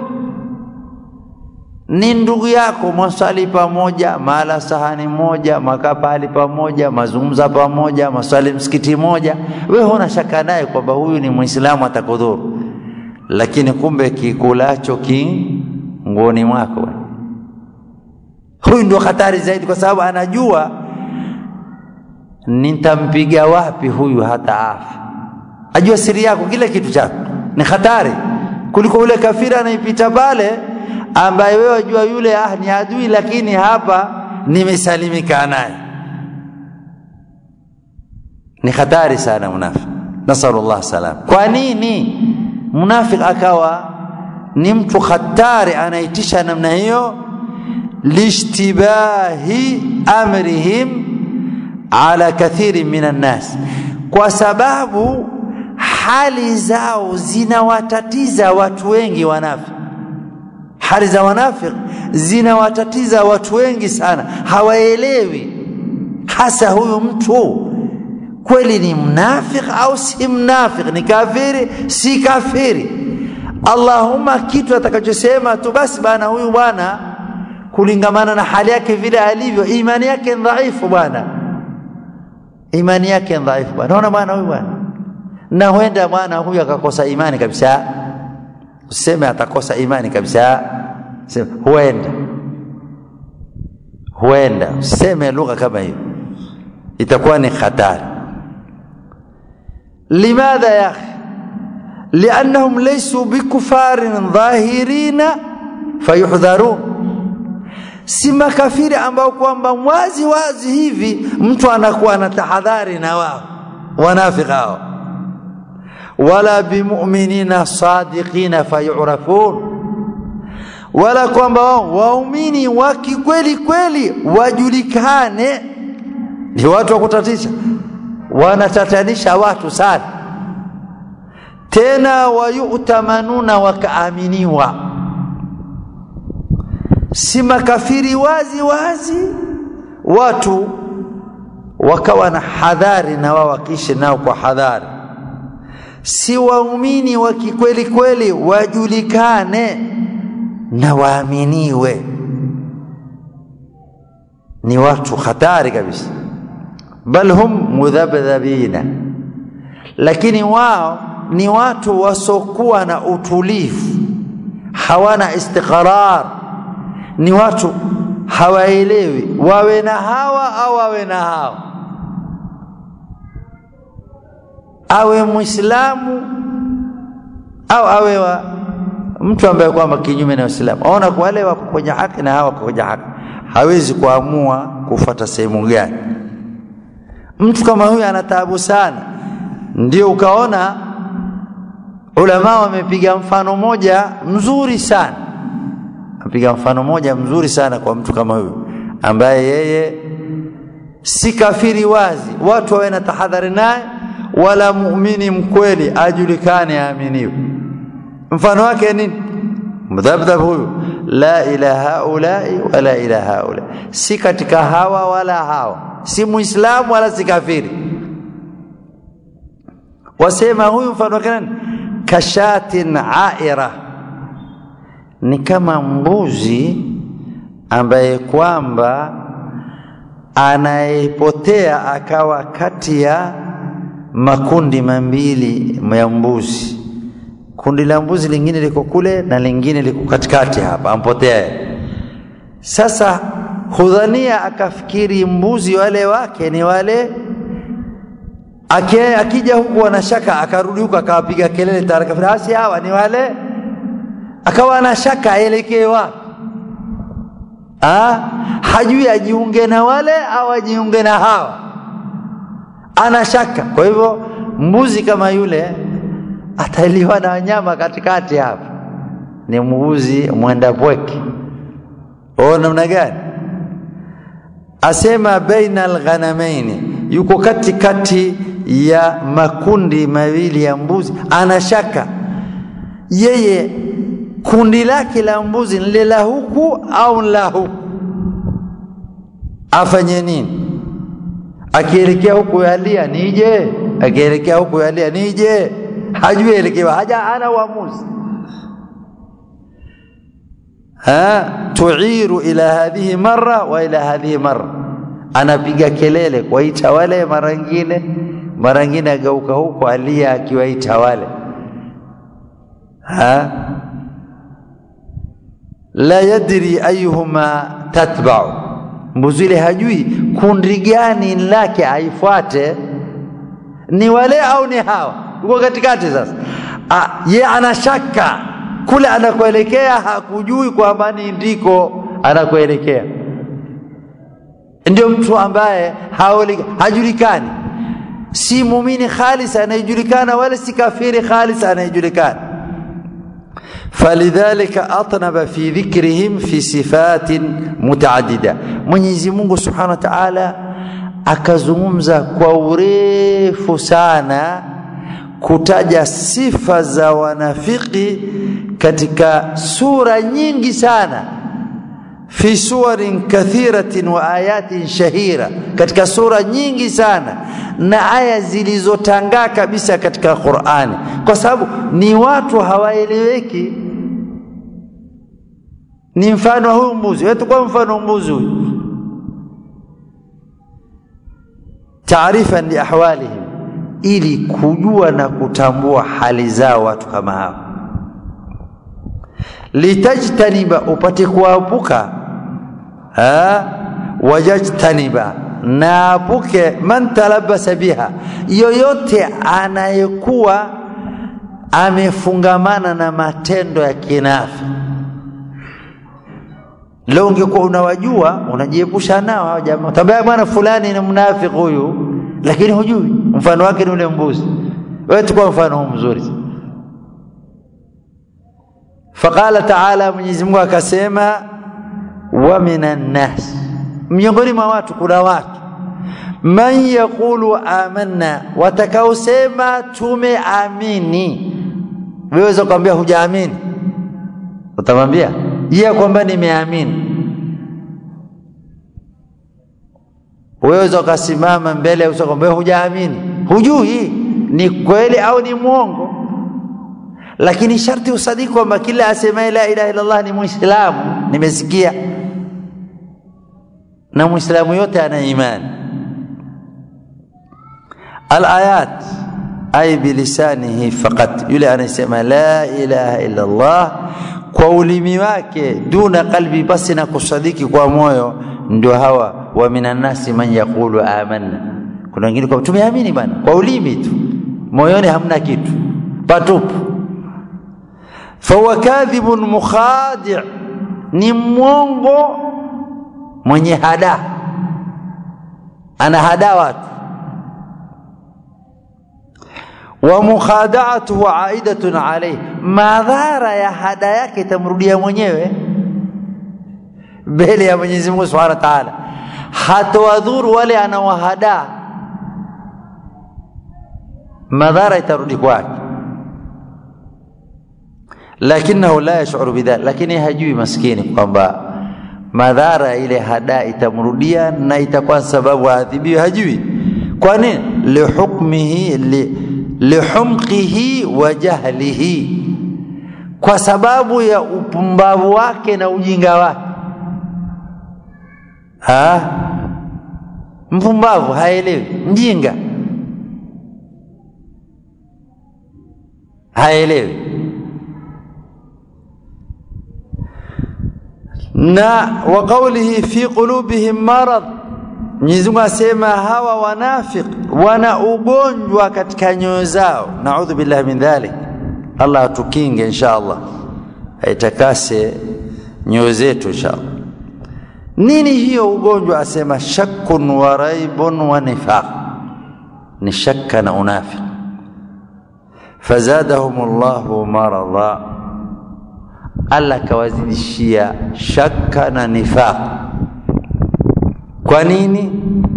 ni ndugu yako, mwaswali pamoja, mala sahani moja, makaa pahali pamoja, mazungumza pamoja, maswali msikiti moja, we huna shaka naye kwamba huyu ni Muislamu atakudhuru, lakini kumbe kikulacho kingoni mwako, huyu ndio hatari zaidi, kwa sababu anajua nitampiga wapi huyu hata afa. Ajua siri yako, kile kitu chako ni hatari kuliko ule kafiri anaipita pale ambaye wewe wajua yule ah, ni adui, lakini hapa nimesalimika naye. Ni hatari sana munafiki, nasalullah salam. Kwa nini munafiki akawa ni mtu hatari, anaitisha namna hiyo? lishtibahi amrihim ala kathiri minan nas, kwa sababu hali zao zinawatatiza watu wengi wanafiki hali za wanafiki zinawatatiza watu wengi sana, hawaelewi hasa huyu mtu kweli ni mnafiki au si mnafiki, ni kafiri si kafiri. Allahumma, kitu atakachosema tu basi, bana, huyu bwana kulingamana na hali yake vile alivyo, imani yake dhaifu bwana, imani yake dhaifu bwana. Naona bwana huyu bwana, na huenda bwana huyu akakosa imani kabisa useme atakosa imani kabisa, sema huenda, huenda useme lugha kama hiyo, itakuwa ni hatari. limadha ya akhi liannahum laysu bikufarin dhahirina fayuhdharun, si makafiri ambao kwamba wazi wazi hivi mtu anakuwa na tahadhari na wao wanafiki hao wala bimuminina sadiqina fayurafun, wala kwamba wao waumini wa kikweli kweli wajulikane. Ni watu wa kutatisha, wanatatanisha watu sana tena wayutamanuna wakaaminiwa si makafiri wazi wazi watu wakawa na hadhari na wao wakiishi nao kwa hadhari si waumini wa kikweli kweli wajulikane na waaminiwe ni watu hatari kabisa bal hum mudhabdhabina lakini wao ni watu wasokuwa na utulivu hawana istiqrar ni watu hawaelewi wawe na hawa au wawe na hawa awe muislamu au awe wa mtu ambaye kwamba kinyume na Uislamu aona kwa wale wako kwenye haki na hawa kwenye haki hawezi kuamua kufata sehemu gani mtu kama huyu ana taabu sana ndio ukaona ulama wamepiga mfano moja mzuri sana apiga mfano moja mzuri sana kwa mtu kama huyu ambaye yeye si kafiri wazi watu wawe na tahadhari naye wala muumini mkweli ajulikane aaminiwe mfano wake nini mdhabdhab huyu la ila haulai wala ila haula si katika hawa wala hawa si muislamu wala si kafiri wasema huyu mfano wake nani kashatin aira ni kama mbuzi ambaye kwamba anayepotea akawa kati ya makundi mambili ya mbuzi kundi la mbuzi lingine liko kule na lingine liko katikati hapa ampotea sasa hudhania akafikiri mbuzi wale wake ni wale Ake, akija huku anashaka akarudi huku akawapiga kelele tarakafirasi hawa ni wale akawa na shaka aelekee wapi hajui ajiunge na wale au ajiunge na hawa ana shaka kwa hivyo mbuzi kama yule ataliwa na wanyama katikati hapa ni mbuzi mwenda pweke o namna gani asema baina alghanamaini yuko katikati ya makundi mawili ya mbuzi ana shaka yeye kundi lake la mbuzi ni la huku au la huku afanye nini akielekea huku yalia nije akielekea huku yalia nije hajui elekewa haja ana uamuzi ha tuiru ila hadhihi marra wa ila hadhihi marra anapiga kelele kuwaita wale mara nyingine mara nyingine ageuka huku alia akiwaita wale ha la yadri ayuhuma tatba'u mbuzi ile hajui kundi gani lake aifuate ni wale au ni hawa uko katikati sasa ah, ye ana shaka kule anakoelekea hakujui kwamba ni ndiko anakoelekea ndio mtu ambaye haoli, hajulikani si muumini khalis anayejulikana wala si kafiri khalis anayejulikana falidhalika atnaba fi dhikrihim fi sifatin mutaaddida Mwenyezi Mungu Subhanahu wa Ta'ala akazungumza kwa urefu sana kutaja sifa za wanafiki katika sura nyingi sana fi suwarin kathiratin wa ayatin shahira katika sura nyingi sana na aya zilizotangaa kabisa katika Qur'ani kwa sababu ni watu hawaeleweki ni mfano huyu mbuzi wetu kwa mfano mbuzi huyu taarifa li ahwalihim ili kujua na kutambua hali zao watu kama hao litajtaniba upate kuepuka wajajtaniba na apuke man talabasa biha yoyote anayekuwa amefungamana na matendo ya kinafi leo ungekuwa unawajua unajiepusha nao hao jamaa tabia bwana fulani ni mnafiki huyu lakini hujui mfano wake ni ule mbuzi wewe tukua mfano huu mzuri faqala taala Mwenyezi Mungu akasema wa minan nas miongoni mwa watu kuna watu man yaqulu amanna watakaosema tumeamini wewe kwambia hujaamini utamwambia yeye kwamba nimeamini wewe ukasimama mbele usakwambia hujaamini hujui ni kweli au ni mwongo lakini sharti usadiki kwamba kila asemaye la ilaha illallah ni muislamu nimesikia na muislamu yote ana imani alayat ay bilisanihi faqat yule anasema la ilaha illa Allah kwa ulimi wake duna qalbi basi na kusadiki kwa moyo ndio hawa wa minan nasi man yaqulu amanna kuna wengine kwa tumeamini bana kwa ulimi tu moyoni hamna kitu patupu fahuwa kadhibun mukhadi' ni mwongo mwenye hada ana hada watu wa mukhada'atuhu aidatun alayhi madhara ya hada yake itamrudia mwenyewe mbele ya Mwenyezi Mungu Subhanahu wa Ta'ala hatawadhuru wale anawahada madhara itarudi kwake lakinahu la yashuru bidhalik lakini hajui maskini kwamba madhara ile hada itamrudia na itakuwa sababu aadhibiwe hajui kwa nini lihukmihi li, lihumqihi wa jahlihi kwa sababu ya upumbavu wake na ujinga wake ha mpumbavu haelewi mjinga haelewi na wa qawlihi fi qulubihim marad Mwenyezi Mungu asema hawa wanafiq wana ugonjwa katika nyoyo zao naudhu billahi min dhalik Allah atukinge insha Allah aitakase nyoyo zetu insha Allah nini hiyo ugonjwa asema shakkun wa raibun wa nifaq ni shakka na unafiq fazadahumullahu maradha Allah kawazidishia shakka na nifaq kwa nini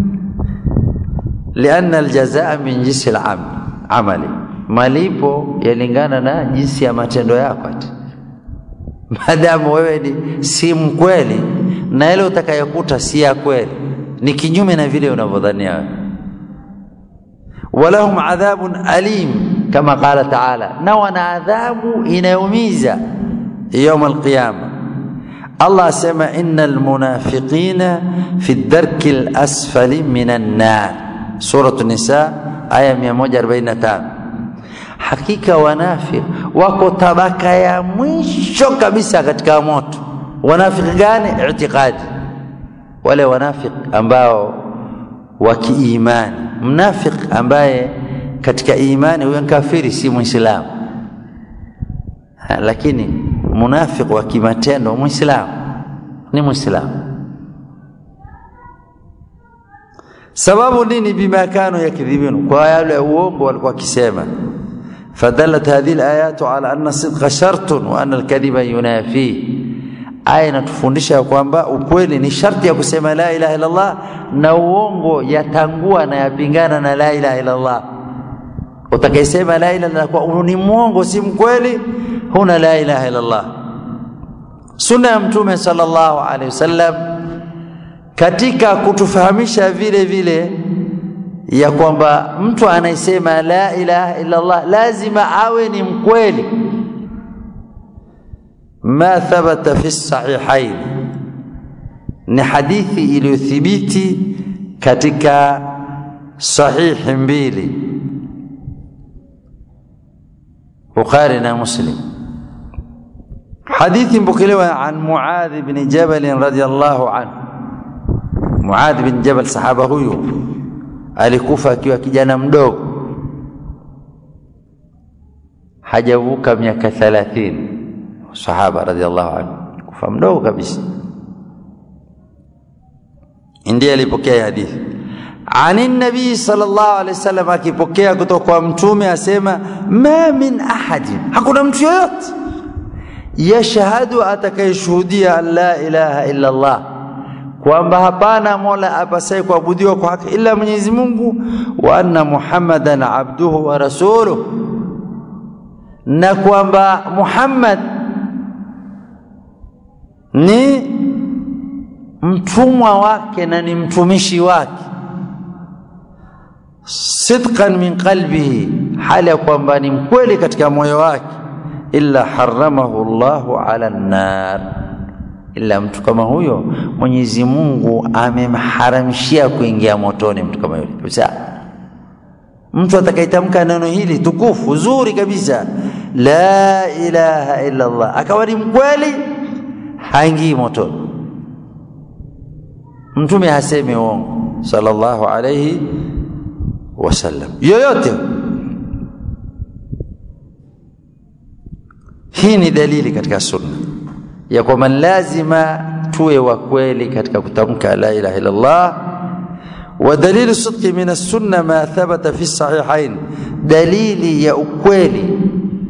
lianna aljazaa min jinsi amali malipo yalingana na jinsi ya matendo yako maadamu wewe ni si mkweli na ile utakayokuta si ya kweli ni kinyume na vile unavyodhania wewe walahum adhabun alim kama qala taala na wana adhabu inayoumiza يوم القيامة الله سمع إن المنافقين في الدرك الأسفل من النار سورة النساء آية 145 hakika wanafiki wako tabaka ya mwisho kabisa katika moto wanafiki gani itikadi wale wanafiki ambao wa kiimani mnafiki ambaye katika imani huyo kafiri si muislamu lakini munafiki wa kimatendo muislamu ni muislamu sababu nini bima kanu yakdhibun kwa yale uongo walikuwa kisema فدلت هذه الآيات على أن الصدق شرط وأن الكذب ينافيه aya inatufundisha kwamba ukweli ni sharti ya kusema la ilaha illa Allah na uongo yatangua na yapingana na la ilaha illa Allah utakayesema la ilaha illa Allah ni mwongo si mkweli huna la ilaha illa Allah sunna ya mtume sallallahu alaihi wasallam katika kutufahamisha vile vile ya kwamba mtu anayesema la ilaha illa Allah lazima awe ni mkweli ma thabata fi sahihain ni hadithi iliyothibiti katika sahihi mbili Bukhari na Muslim hadithi mpokelewa an Muadh bin Jabal radhiyallahu anhu Muadh bin Jabal sahaba huyu alikufa akiwa kijana mdogo hajavuka miaka 30 sahaba radhiallahu anhu kufa mdogo kabisa ndiye alipokea hadithi ani nabii sallallahu alaihi wasallam akipokea kutoka kwa mtume asema ma min ahadin hakuna mtu yoyote yashhadu atakayeshuhudia an la ilaha illa Allah kwamba hapana mola apasaye kuabudiwa kwa haki ila Mwenyezi Mungu wa anna Muhammadan abduhu wa rasuluhu na kwamba Muhammad ni mtumwa wake na ni mtumishi wake sidqan min qalbihi hali ya kwamba ni mkweli katika moyo wake illa haramahu Allahu ala nar ila mtu kama huyo Mwenyezi Mungu amemharamishia kuingia motoni mtu kama yule kabisa mtu atakayetamka neno hili tukufu zuri kabisa la ilaha illa Allah akawa ni mkweli haingii motoni mtume hasemi uongo sallallahu alayhi wasallam yoyote hii ni dalili katika sunna ya kwamba lazima tuwe wa kweli katika kutamka la ilaha illa Allah ودليل الصدق من السنة ما ثبت في الصحيحين دليل يا ukweli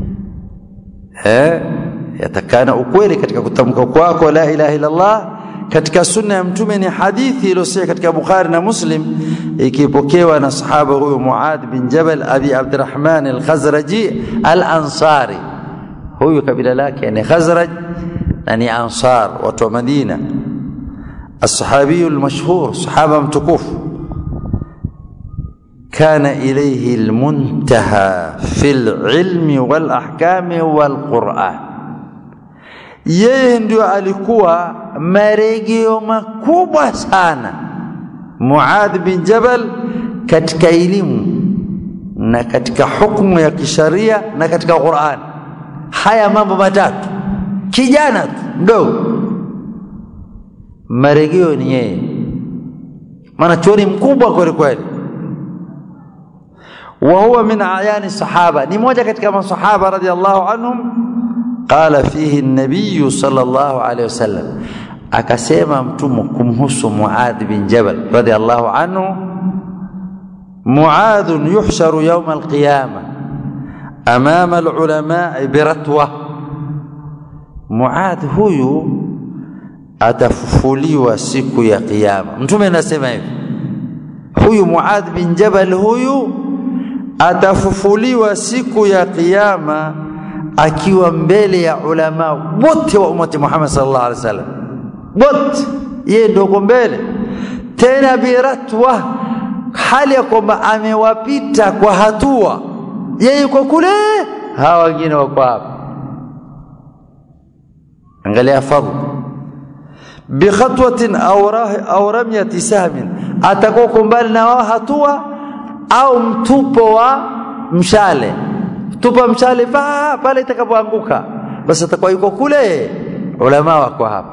eh yatakana ukweli katika kutamka kwako la ilaha illa Allah katika sunna ya mtume ni hadithi iliyosia katika Bukhari na Muslim ikipokewa na sahaba huyo Muad bin Jabal Abi Abdurrahman al-Khazraji al-Ansari huyu kabila lake ni Khazraj na ni Ansar watu wa Madina الصحابي المشهور صحابة متكوف كان إليه المنتهى في العلم والأحكام والقرآن yeye ndio alikuwa marejeo makubwa sana Muadh bin Jabal katika elimu na katika hukumu ya kisharia na katika Qur'an haya mambo matatu kijana tu mdogo marejeo ni yeye maana chuoni mkubwa kweli kweli wa huwa min ayani sahaba ni moja katika masahaba radhiallahu anhum qala fihi an-nabiy sallallahu alayhi wasallam akasema mtume kumhusu Muadh bin Jabal radhiallahu anhu Muadh yuhsharu yawm al-qiyamah amama al-ulama biratwa Muadh huyu atafufuliwa siku ya kiyama mtume anasema hivi huyu Muadh bin Jabal huyu atafufuliwa siku ya kiyama akiwa mbele ya ulama wote wa umati Muhammad sallallahu alaihi wasallam wote yeye ndio mbele tena biratwa hali ya kwamba amewapita kwa hatua yeye yuko kule hawa wengine wako hapa angalia fadhila bikhatwatin au ramyati sahmin atakuwa mbali na wao hatua au mtupo wa mshale tupa mshale pa pale itakapoanguka basi atakuwa yuko kule ulama wako hapa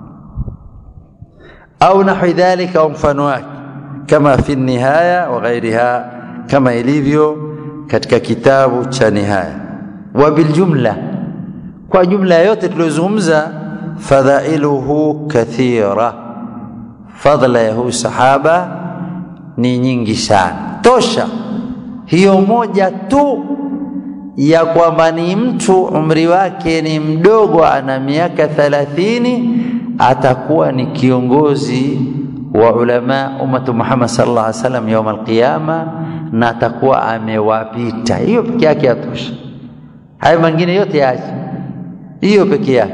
au nahwi dhalika au mfano wake kama fi nihaya wa ghairiha kama ilivyo katika kitabu cha nihaya wa biljumla kwa jumla yote tuliyozungumza fadhailuhu kathira fadla ya huyu sahaba ni nyingi sana tosha hiyo moja tu ya kwamba ni mtu umri wake ni mdogo ana miaka thalathini atakuwa ni kiongozi wa ulama ummatu Muhammad sallallahu alaihi wasallam يوم القيامه na atakuwa amewapita hiyo peke yake yatosha hayo mengine yote yaache hiyo peke yake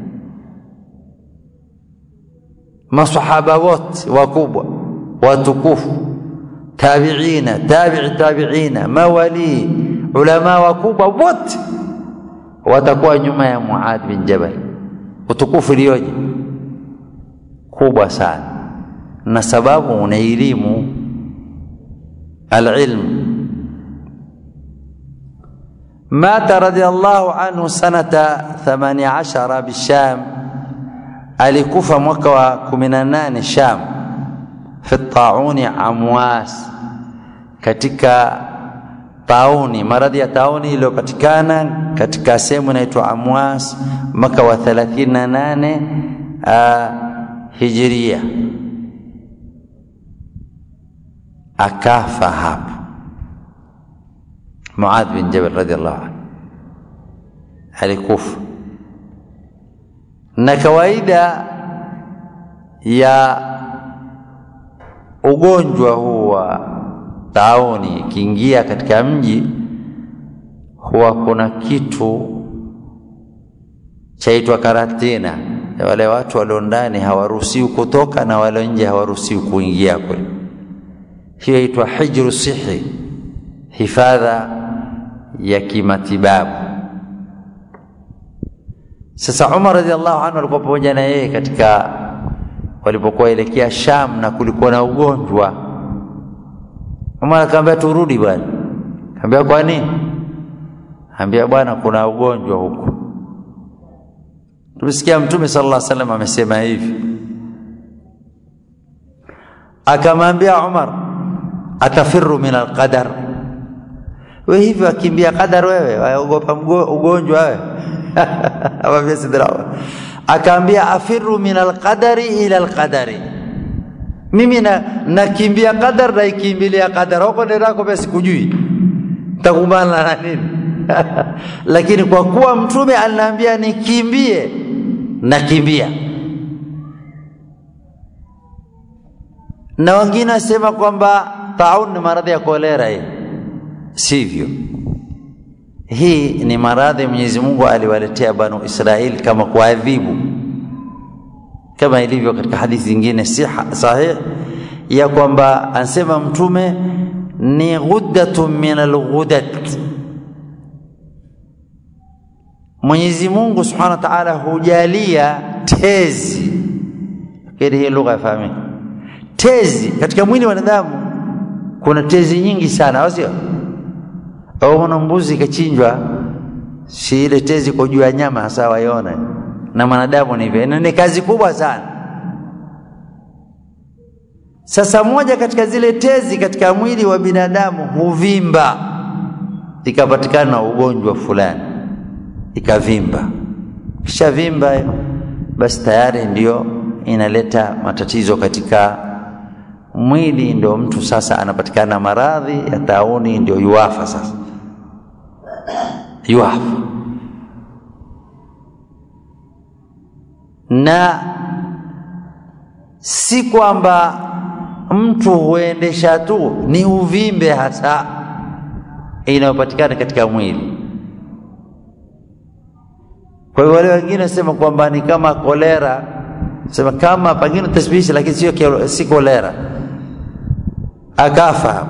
masahaba wote wakubwa watukufu tabiina tabi'i tabiina mawali ulama wakubwa wote watakuwa nyuma ya Muad bin Jabal utukufu ilioje kubwa sana na sababu una elimu alilm مات رضي الله عنه سنة ثمانية عشر بالشام alikufa mwaka wa 18 Sham fi tauni amwas katika tauni maradhi ya tauni iliyopatikana katika sehemu inaitwa Amwas mwaka wa 38 uh, Hijiria akafa hapo Muadh bin Jabal radhiallahu anhu alikufa na kawaida ya ugonjwa huu wa tauni ikiingia katika mji huwa kuna kitu chaitwa karatina wale watu walio ndani hawaruhusiwi kutoka na wale nje hawaruhusiwi kuingia kule hiyo itwa hijru sihi hifadha ya kimatibabu sasa Umar radhiallahu anhu alikuwa pamoja na yeye katika walipokuwa elekea Sham na kulikuwa na ugonjwa Umar akamwambia turudi bwana akamwambia kwa nini ambia bwana kuna ugonjwa huko tumesikia mtume sallallahu alaihi wasallam amesema hivi akamwambia Umar atafiru min alqadar wewe hivi akimbia qadar wewe waogopa ugonjwa wewe amwambia sidra akaambia afiru min alqadari ila alqadari mimi na nakimbia qadar na ikimbilia qadar huko ndako basi kujui takumbana na nini lakini kwa kuwa mtume aliniambia nikimbie nakimbia na wengine wasema kwamba taun ni maradhi ya kolera hii sivyo hii ni maradhi Mwenyezi Mungu aliwaletea Banu Israeli kama kuadhibu kama ilivyo katika hadithi zingine sahih ya kwamba ansema mtume ni ghuddatun min alghudat Mwenyezi Mungu Subhanahu wa Ta'ala hujalia tezi kile hii lugha yafahamika tezi katika mwili wa wanadamu kuna tezi nyingi sana au sio au una mbuzi ikachinjwa si ile tezi kwa juu ya nyama hasa waiona na mwanadamu ni hivyo ni kazi kubwa sana sasa moja katika zile tezi katika mwili wa binadamu huvimba ikapatikana ugonjwa fulani ikavimba kisha vimba basi tayari ndio inaleta matatizo katika mwili ndio mtu sasa anapatikana maradhi ya tauni ndio yuafa sasa yuafa na si kwamba mtu huendesha tu ni uvimbe hasa inayopatikana katika mwili kwa hiyo wale wengine wasema kwamba ni kama kolera sema kama pengine tashbihi lakini sio si kolera akafa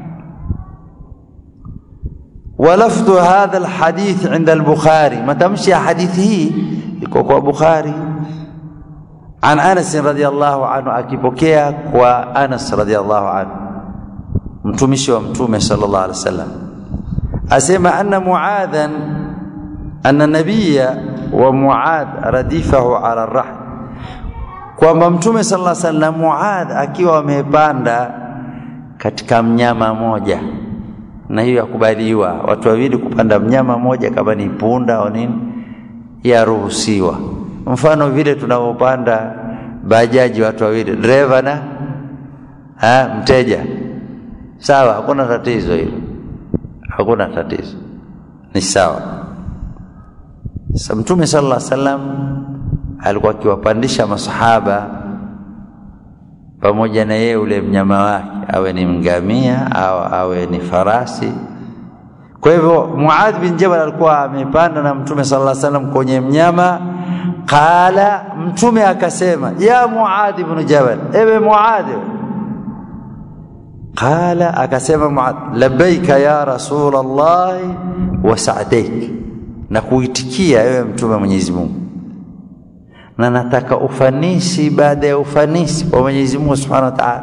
ولفظ هذا الحديث عند البخاري ما تمشي حديثه يكون بخاري عن انس رضي الله عنه akipokea kwa Anas radhiallahu anhu mtumishi wa mtume sallallahu alaihi wasallam asema anna muadhan anna nabiyya wa muad radifahu ala rahl kwamba mtume sallallahu alaihi wasallam muad akiwa amepanda katika mnyama moja na hiyo yakubaliwa watu wawili kupanda mnyama moja kama ni punda au nini yaruhusiwa mfano vile tunavyopanda bajaji watu wawili dereva na ha, mteja sawa hakuna tatizo hilo hakuna tatizo ni sawa sasa mtume sallallahu alaihi wasallam alikuwa akiwapandisha masahaba pamoja na yeye ule mnyama wake awe ni ngamia au awe ni farasi kwa hivyo Muadh bin Jabal alikuwa amepanda na Mtume sallallahu alaihi wasallam kwenye mnyama qala Mtume akasema ya Muadh ibn Jabal ewe Muadh qala akasema Muadh labbaika ya rasul Allah wa sa'daik na kuitikia ewe mtume wa Mwenyezi Mungu na nataka ufanisi baada ya ufanisi wa Mwenyezi Mungu Subhanahu wa Ta'ala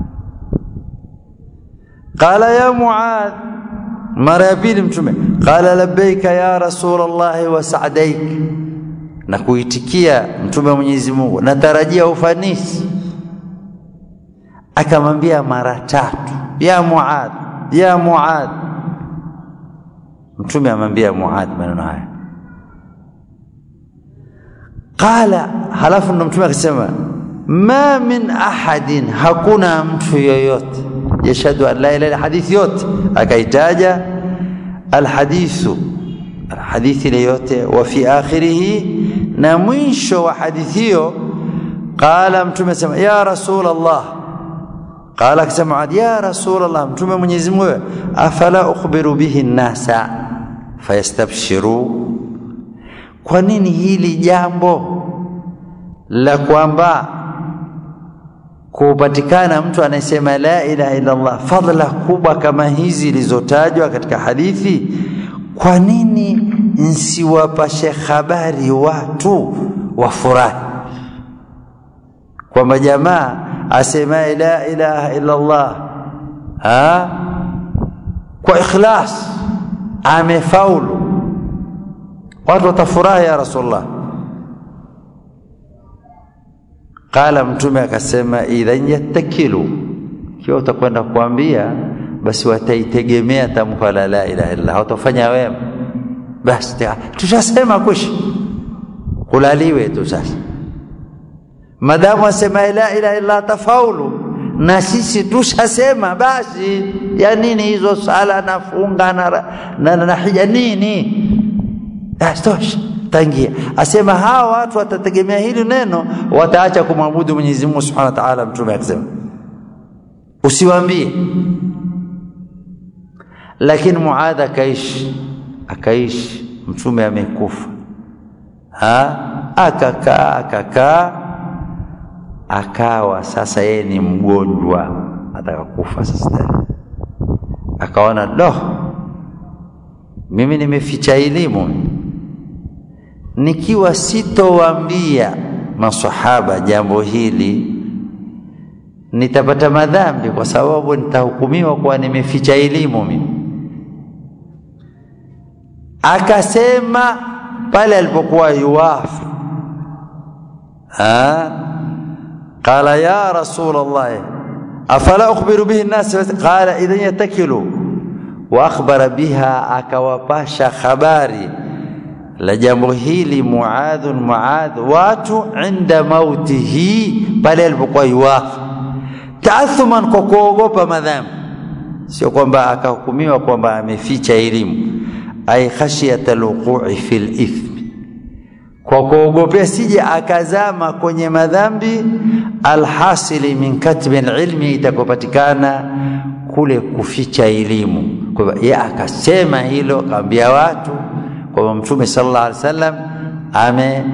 qala ya Muadh mara ya pili mtume qala labbaika ya rasul Allah wa sa'daik na kuitikia mtume wa Mwenyezi Mungu natarajia ufanisi akamwambia mara tatu ya Muadh ya Muadh mtume amwambia Muadh maneno haya qala halafu ndo mtume akasema ma min ahadin hakuna mtu yoyote yashhadu an la ilaha illa hadithi yote akaitaja alhadithu hadithi ile yote wa fi akhirih na mwisho wa hadithi hiyo qala mtume sema ya rasul allah qala akasema Muadh ya rasul allah mtume Mwenyezi Mungu afala ukhbiru bihi nnasa fayastabshiru kwa nini hili jambo la kwamba kupatikana mtu anayesema la ilaha illa Allah fadla kubwa kama hizi zilizotajwa katika hadithi kwa nini nsiwapashe habari watu wafurahi kwamba jamaa asema la ilaha illa Allah ha kwa ikhlas amefaulu watu watafurahi ya rasulullah qala mtume akasema idhan yattakilu kiwa utakwenda kuambia basi wataitegemea tamko la la ilaha illa hawatafanya wema basi tushasema kushi kulaliwe tu sasa madamu asema la ilaha illa tafaulu na sisi tushasema basi ya nini hizo sala na funga na, na, na, na hija nini tosha tangia asema hawa watu watategemea hili neno wataacha kumwabudu Mwenyezi Mungu Subhanahu wa Ta'ala mtume akisema usiwaambie lakini Muadh akaishi akaishi mtume amekufa ha akakaa akakaa akawa sasa yeye ni mgonjwa atakakufa sasa tena akaona doh mimi nimeficha elimu nikiwa sitowaambia masahaba jambo hili nitapata madhambi kwa sababu nitahukumiwa kuwa nimeficha elimu mimi akasema pale alipokuwa yuwafu qala ya rasul allah afala ukhbiru bihi an-nas qala idhan yatakilu wa akhbara biha akawapasha habari la jambo hili Muadh Muadh watu inda mautihi pale alipokuwa yuwafa taathuman kwa kuogopa madhambi sio kwamba akahukumiwa kwamba ameficha elimu ay khashiyat alwuqu'i fil ithmi kwa kuogopea sije akazama kwenye madhambi alhasili min katbi ilmi itakopatikana kule kuficha elimu kwa hivyo yeye akasema hilo akaambia watu kwamba mtume sallallahu alaihi wasallam ame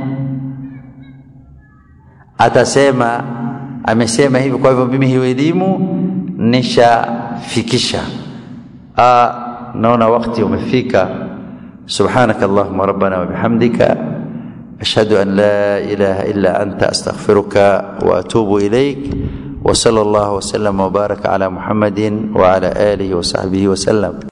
atasema amesema hivi kwa hivyo mimi hiyo elimu nishafikisha naona wakati umefika سبحانك اللهم ربنا وبحمدك أشهد أن لا إله إلا أنت أستغفرك وأتوب إليك وصلى الله وسلم وبارك على محمد وعلى آله وصحبه وسلم